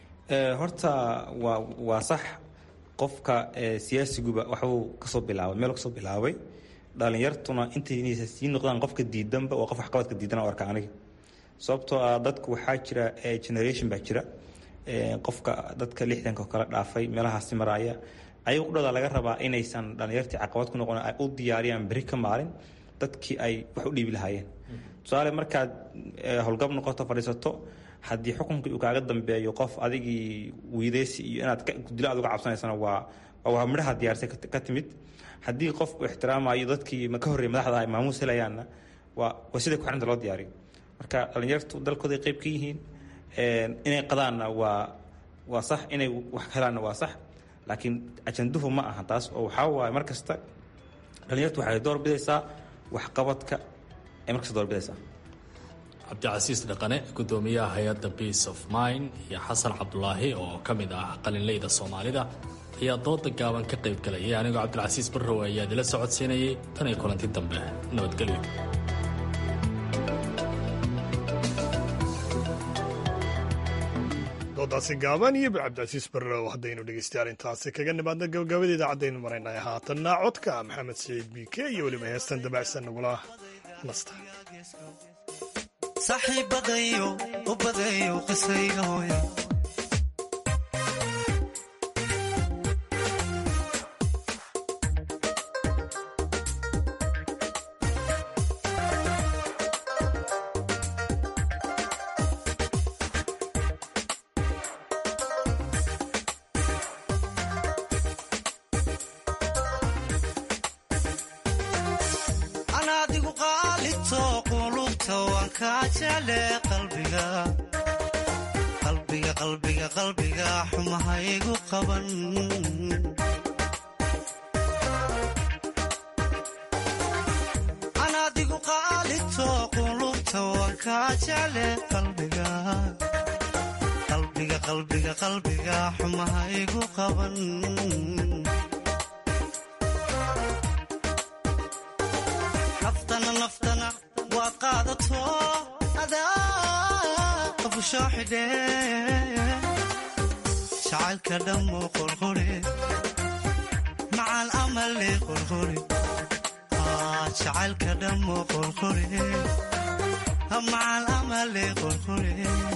horta waa waa sax qofka siyaasiguba waxbuu kasoo bilaabay meel kasoo bilaabay dhalinyartuna intay sii noqdaan qofka diidanba waa qof waxqabadka diidan arka aniga sababtoo ah dadku waxaa jira generation baa jira qofka dadka lixdanka kala dhaafay meelahaasi maraaya ayaga udhada laga rabaa inaysan dhalinyartii caqabad ku noqon ay u diyaariyaan beri ka maalin dadkii ay wax u dhiibi lahaayeen tusaale markaad howlgab noqoto fadhiisato haddii xukunkii uu kaaga dambeeyo qof adigii wiideysi iyo inaad dilo aad uga cabsanaysana waa waa midhaha diyaarsay ka timid haddii qofku ixtiraamayo dadkii ka horreeyay madaxda ay maamuus helayaanna waa waa sida kuxrinta loo diyaariyo marka dhalinyartu dalkooda ay qayb ka yihiin inay qadaanna waa waa sax inay wax helaanna waa sax laakiin ajanduhu ma aha taas oo waxaa waaye mar kasta dhalinyartu waxay door bidaysaa waxqabadka ay markasta door bidaysaa cabdicasiis dhaqane gudoomiyaha hay-adda peace of mind iyo xasan cabdulaahi oo ka mid ah qalinleyda soomaalida ayaa dooda gaaban ka qayb galayay anigoo cabdilcasiis barrow ayaa idila socodsiinayay tan iyo kulanti dambe nabadgelyo doodaasi gaaban iyo cabdicasiis barrow haddaynu dhegeystayaal intaasi kaga nimaadna gabagabada idaacadaynu maraynay haatanna codka maxamed saciid biike iyo weliba heestan dabacsan nagula nasta saaxiibadayo u badayo qisayga hooya anaadigu qaalito qulubta waan kaa jecle qalbiga qalbiga qalbiga qalbiga xumahaygu qaban anaadigu qaalito qulubta waan kaa jecle qalbiga qalbiga qalbiga qalbiga xumahaygu qaban naftana naftana waa qaadato adaa qabusho xidhe jacaylka dhammo qorqore macal amale qorqore jacaylka dhammo qorqore macal amale qorqore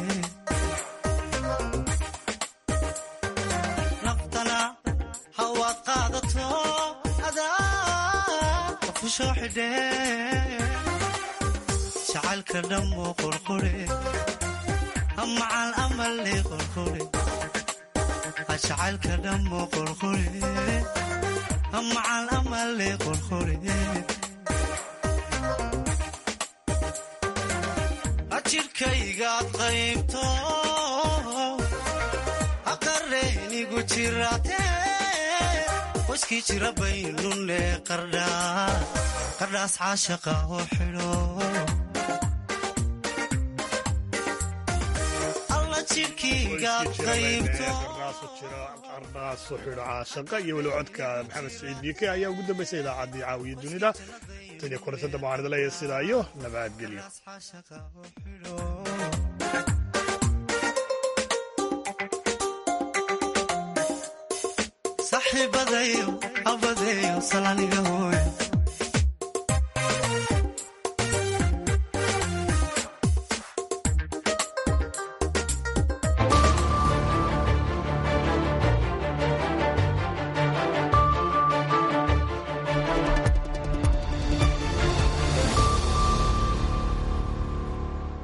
naftana hawaad qaadato adaa qabusho xidhe jacaylka dhammo qorqore macal amale qorqore jacaylka dhammo qorqore macal amale qorqore jidhkaygaad qaybto aqareynigu jirate qoyskii jira baynune qardhaas caashaqa oo xidho alla jidhkaygaad qaybto qardhaasu xidho caashaqa iyo weli codka maxamed saciid biike ayaa ugu dambaysay idaacaddii caawiya dunida taniyo kulantada mucaaradaleeya sidaa iyo nabadgelyo saxiibadayo abadeyo salaniga hooy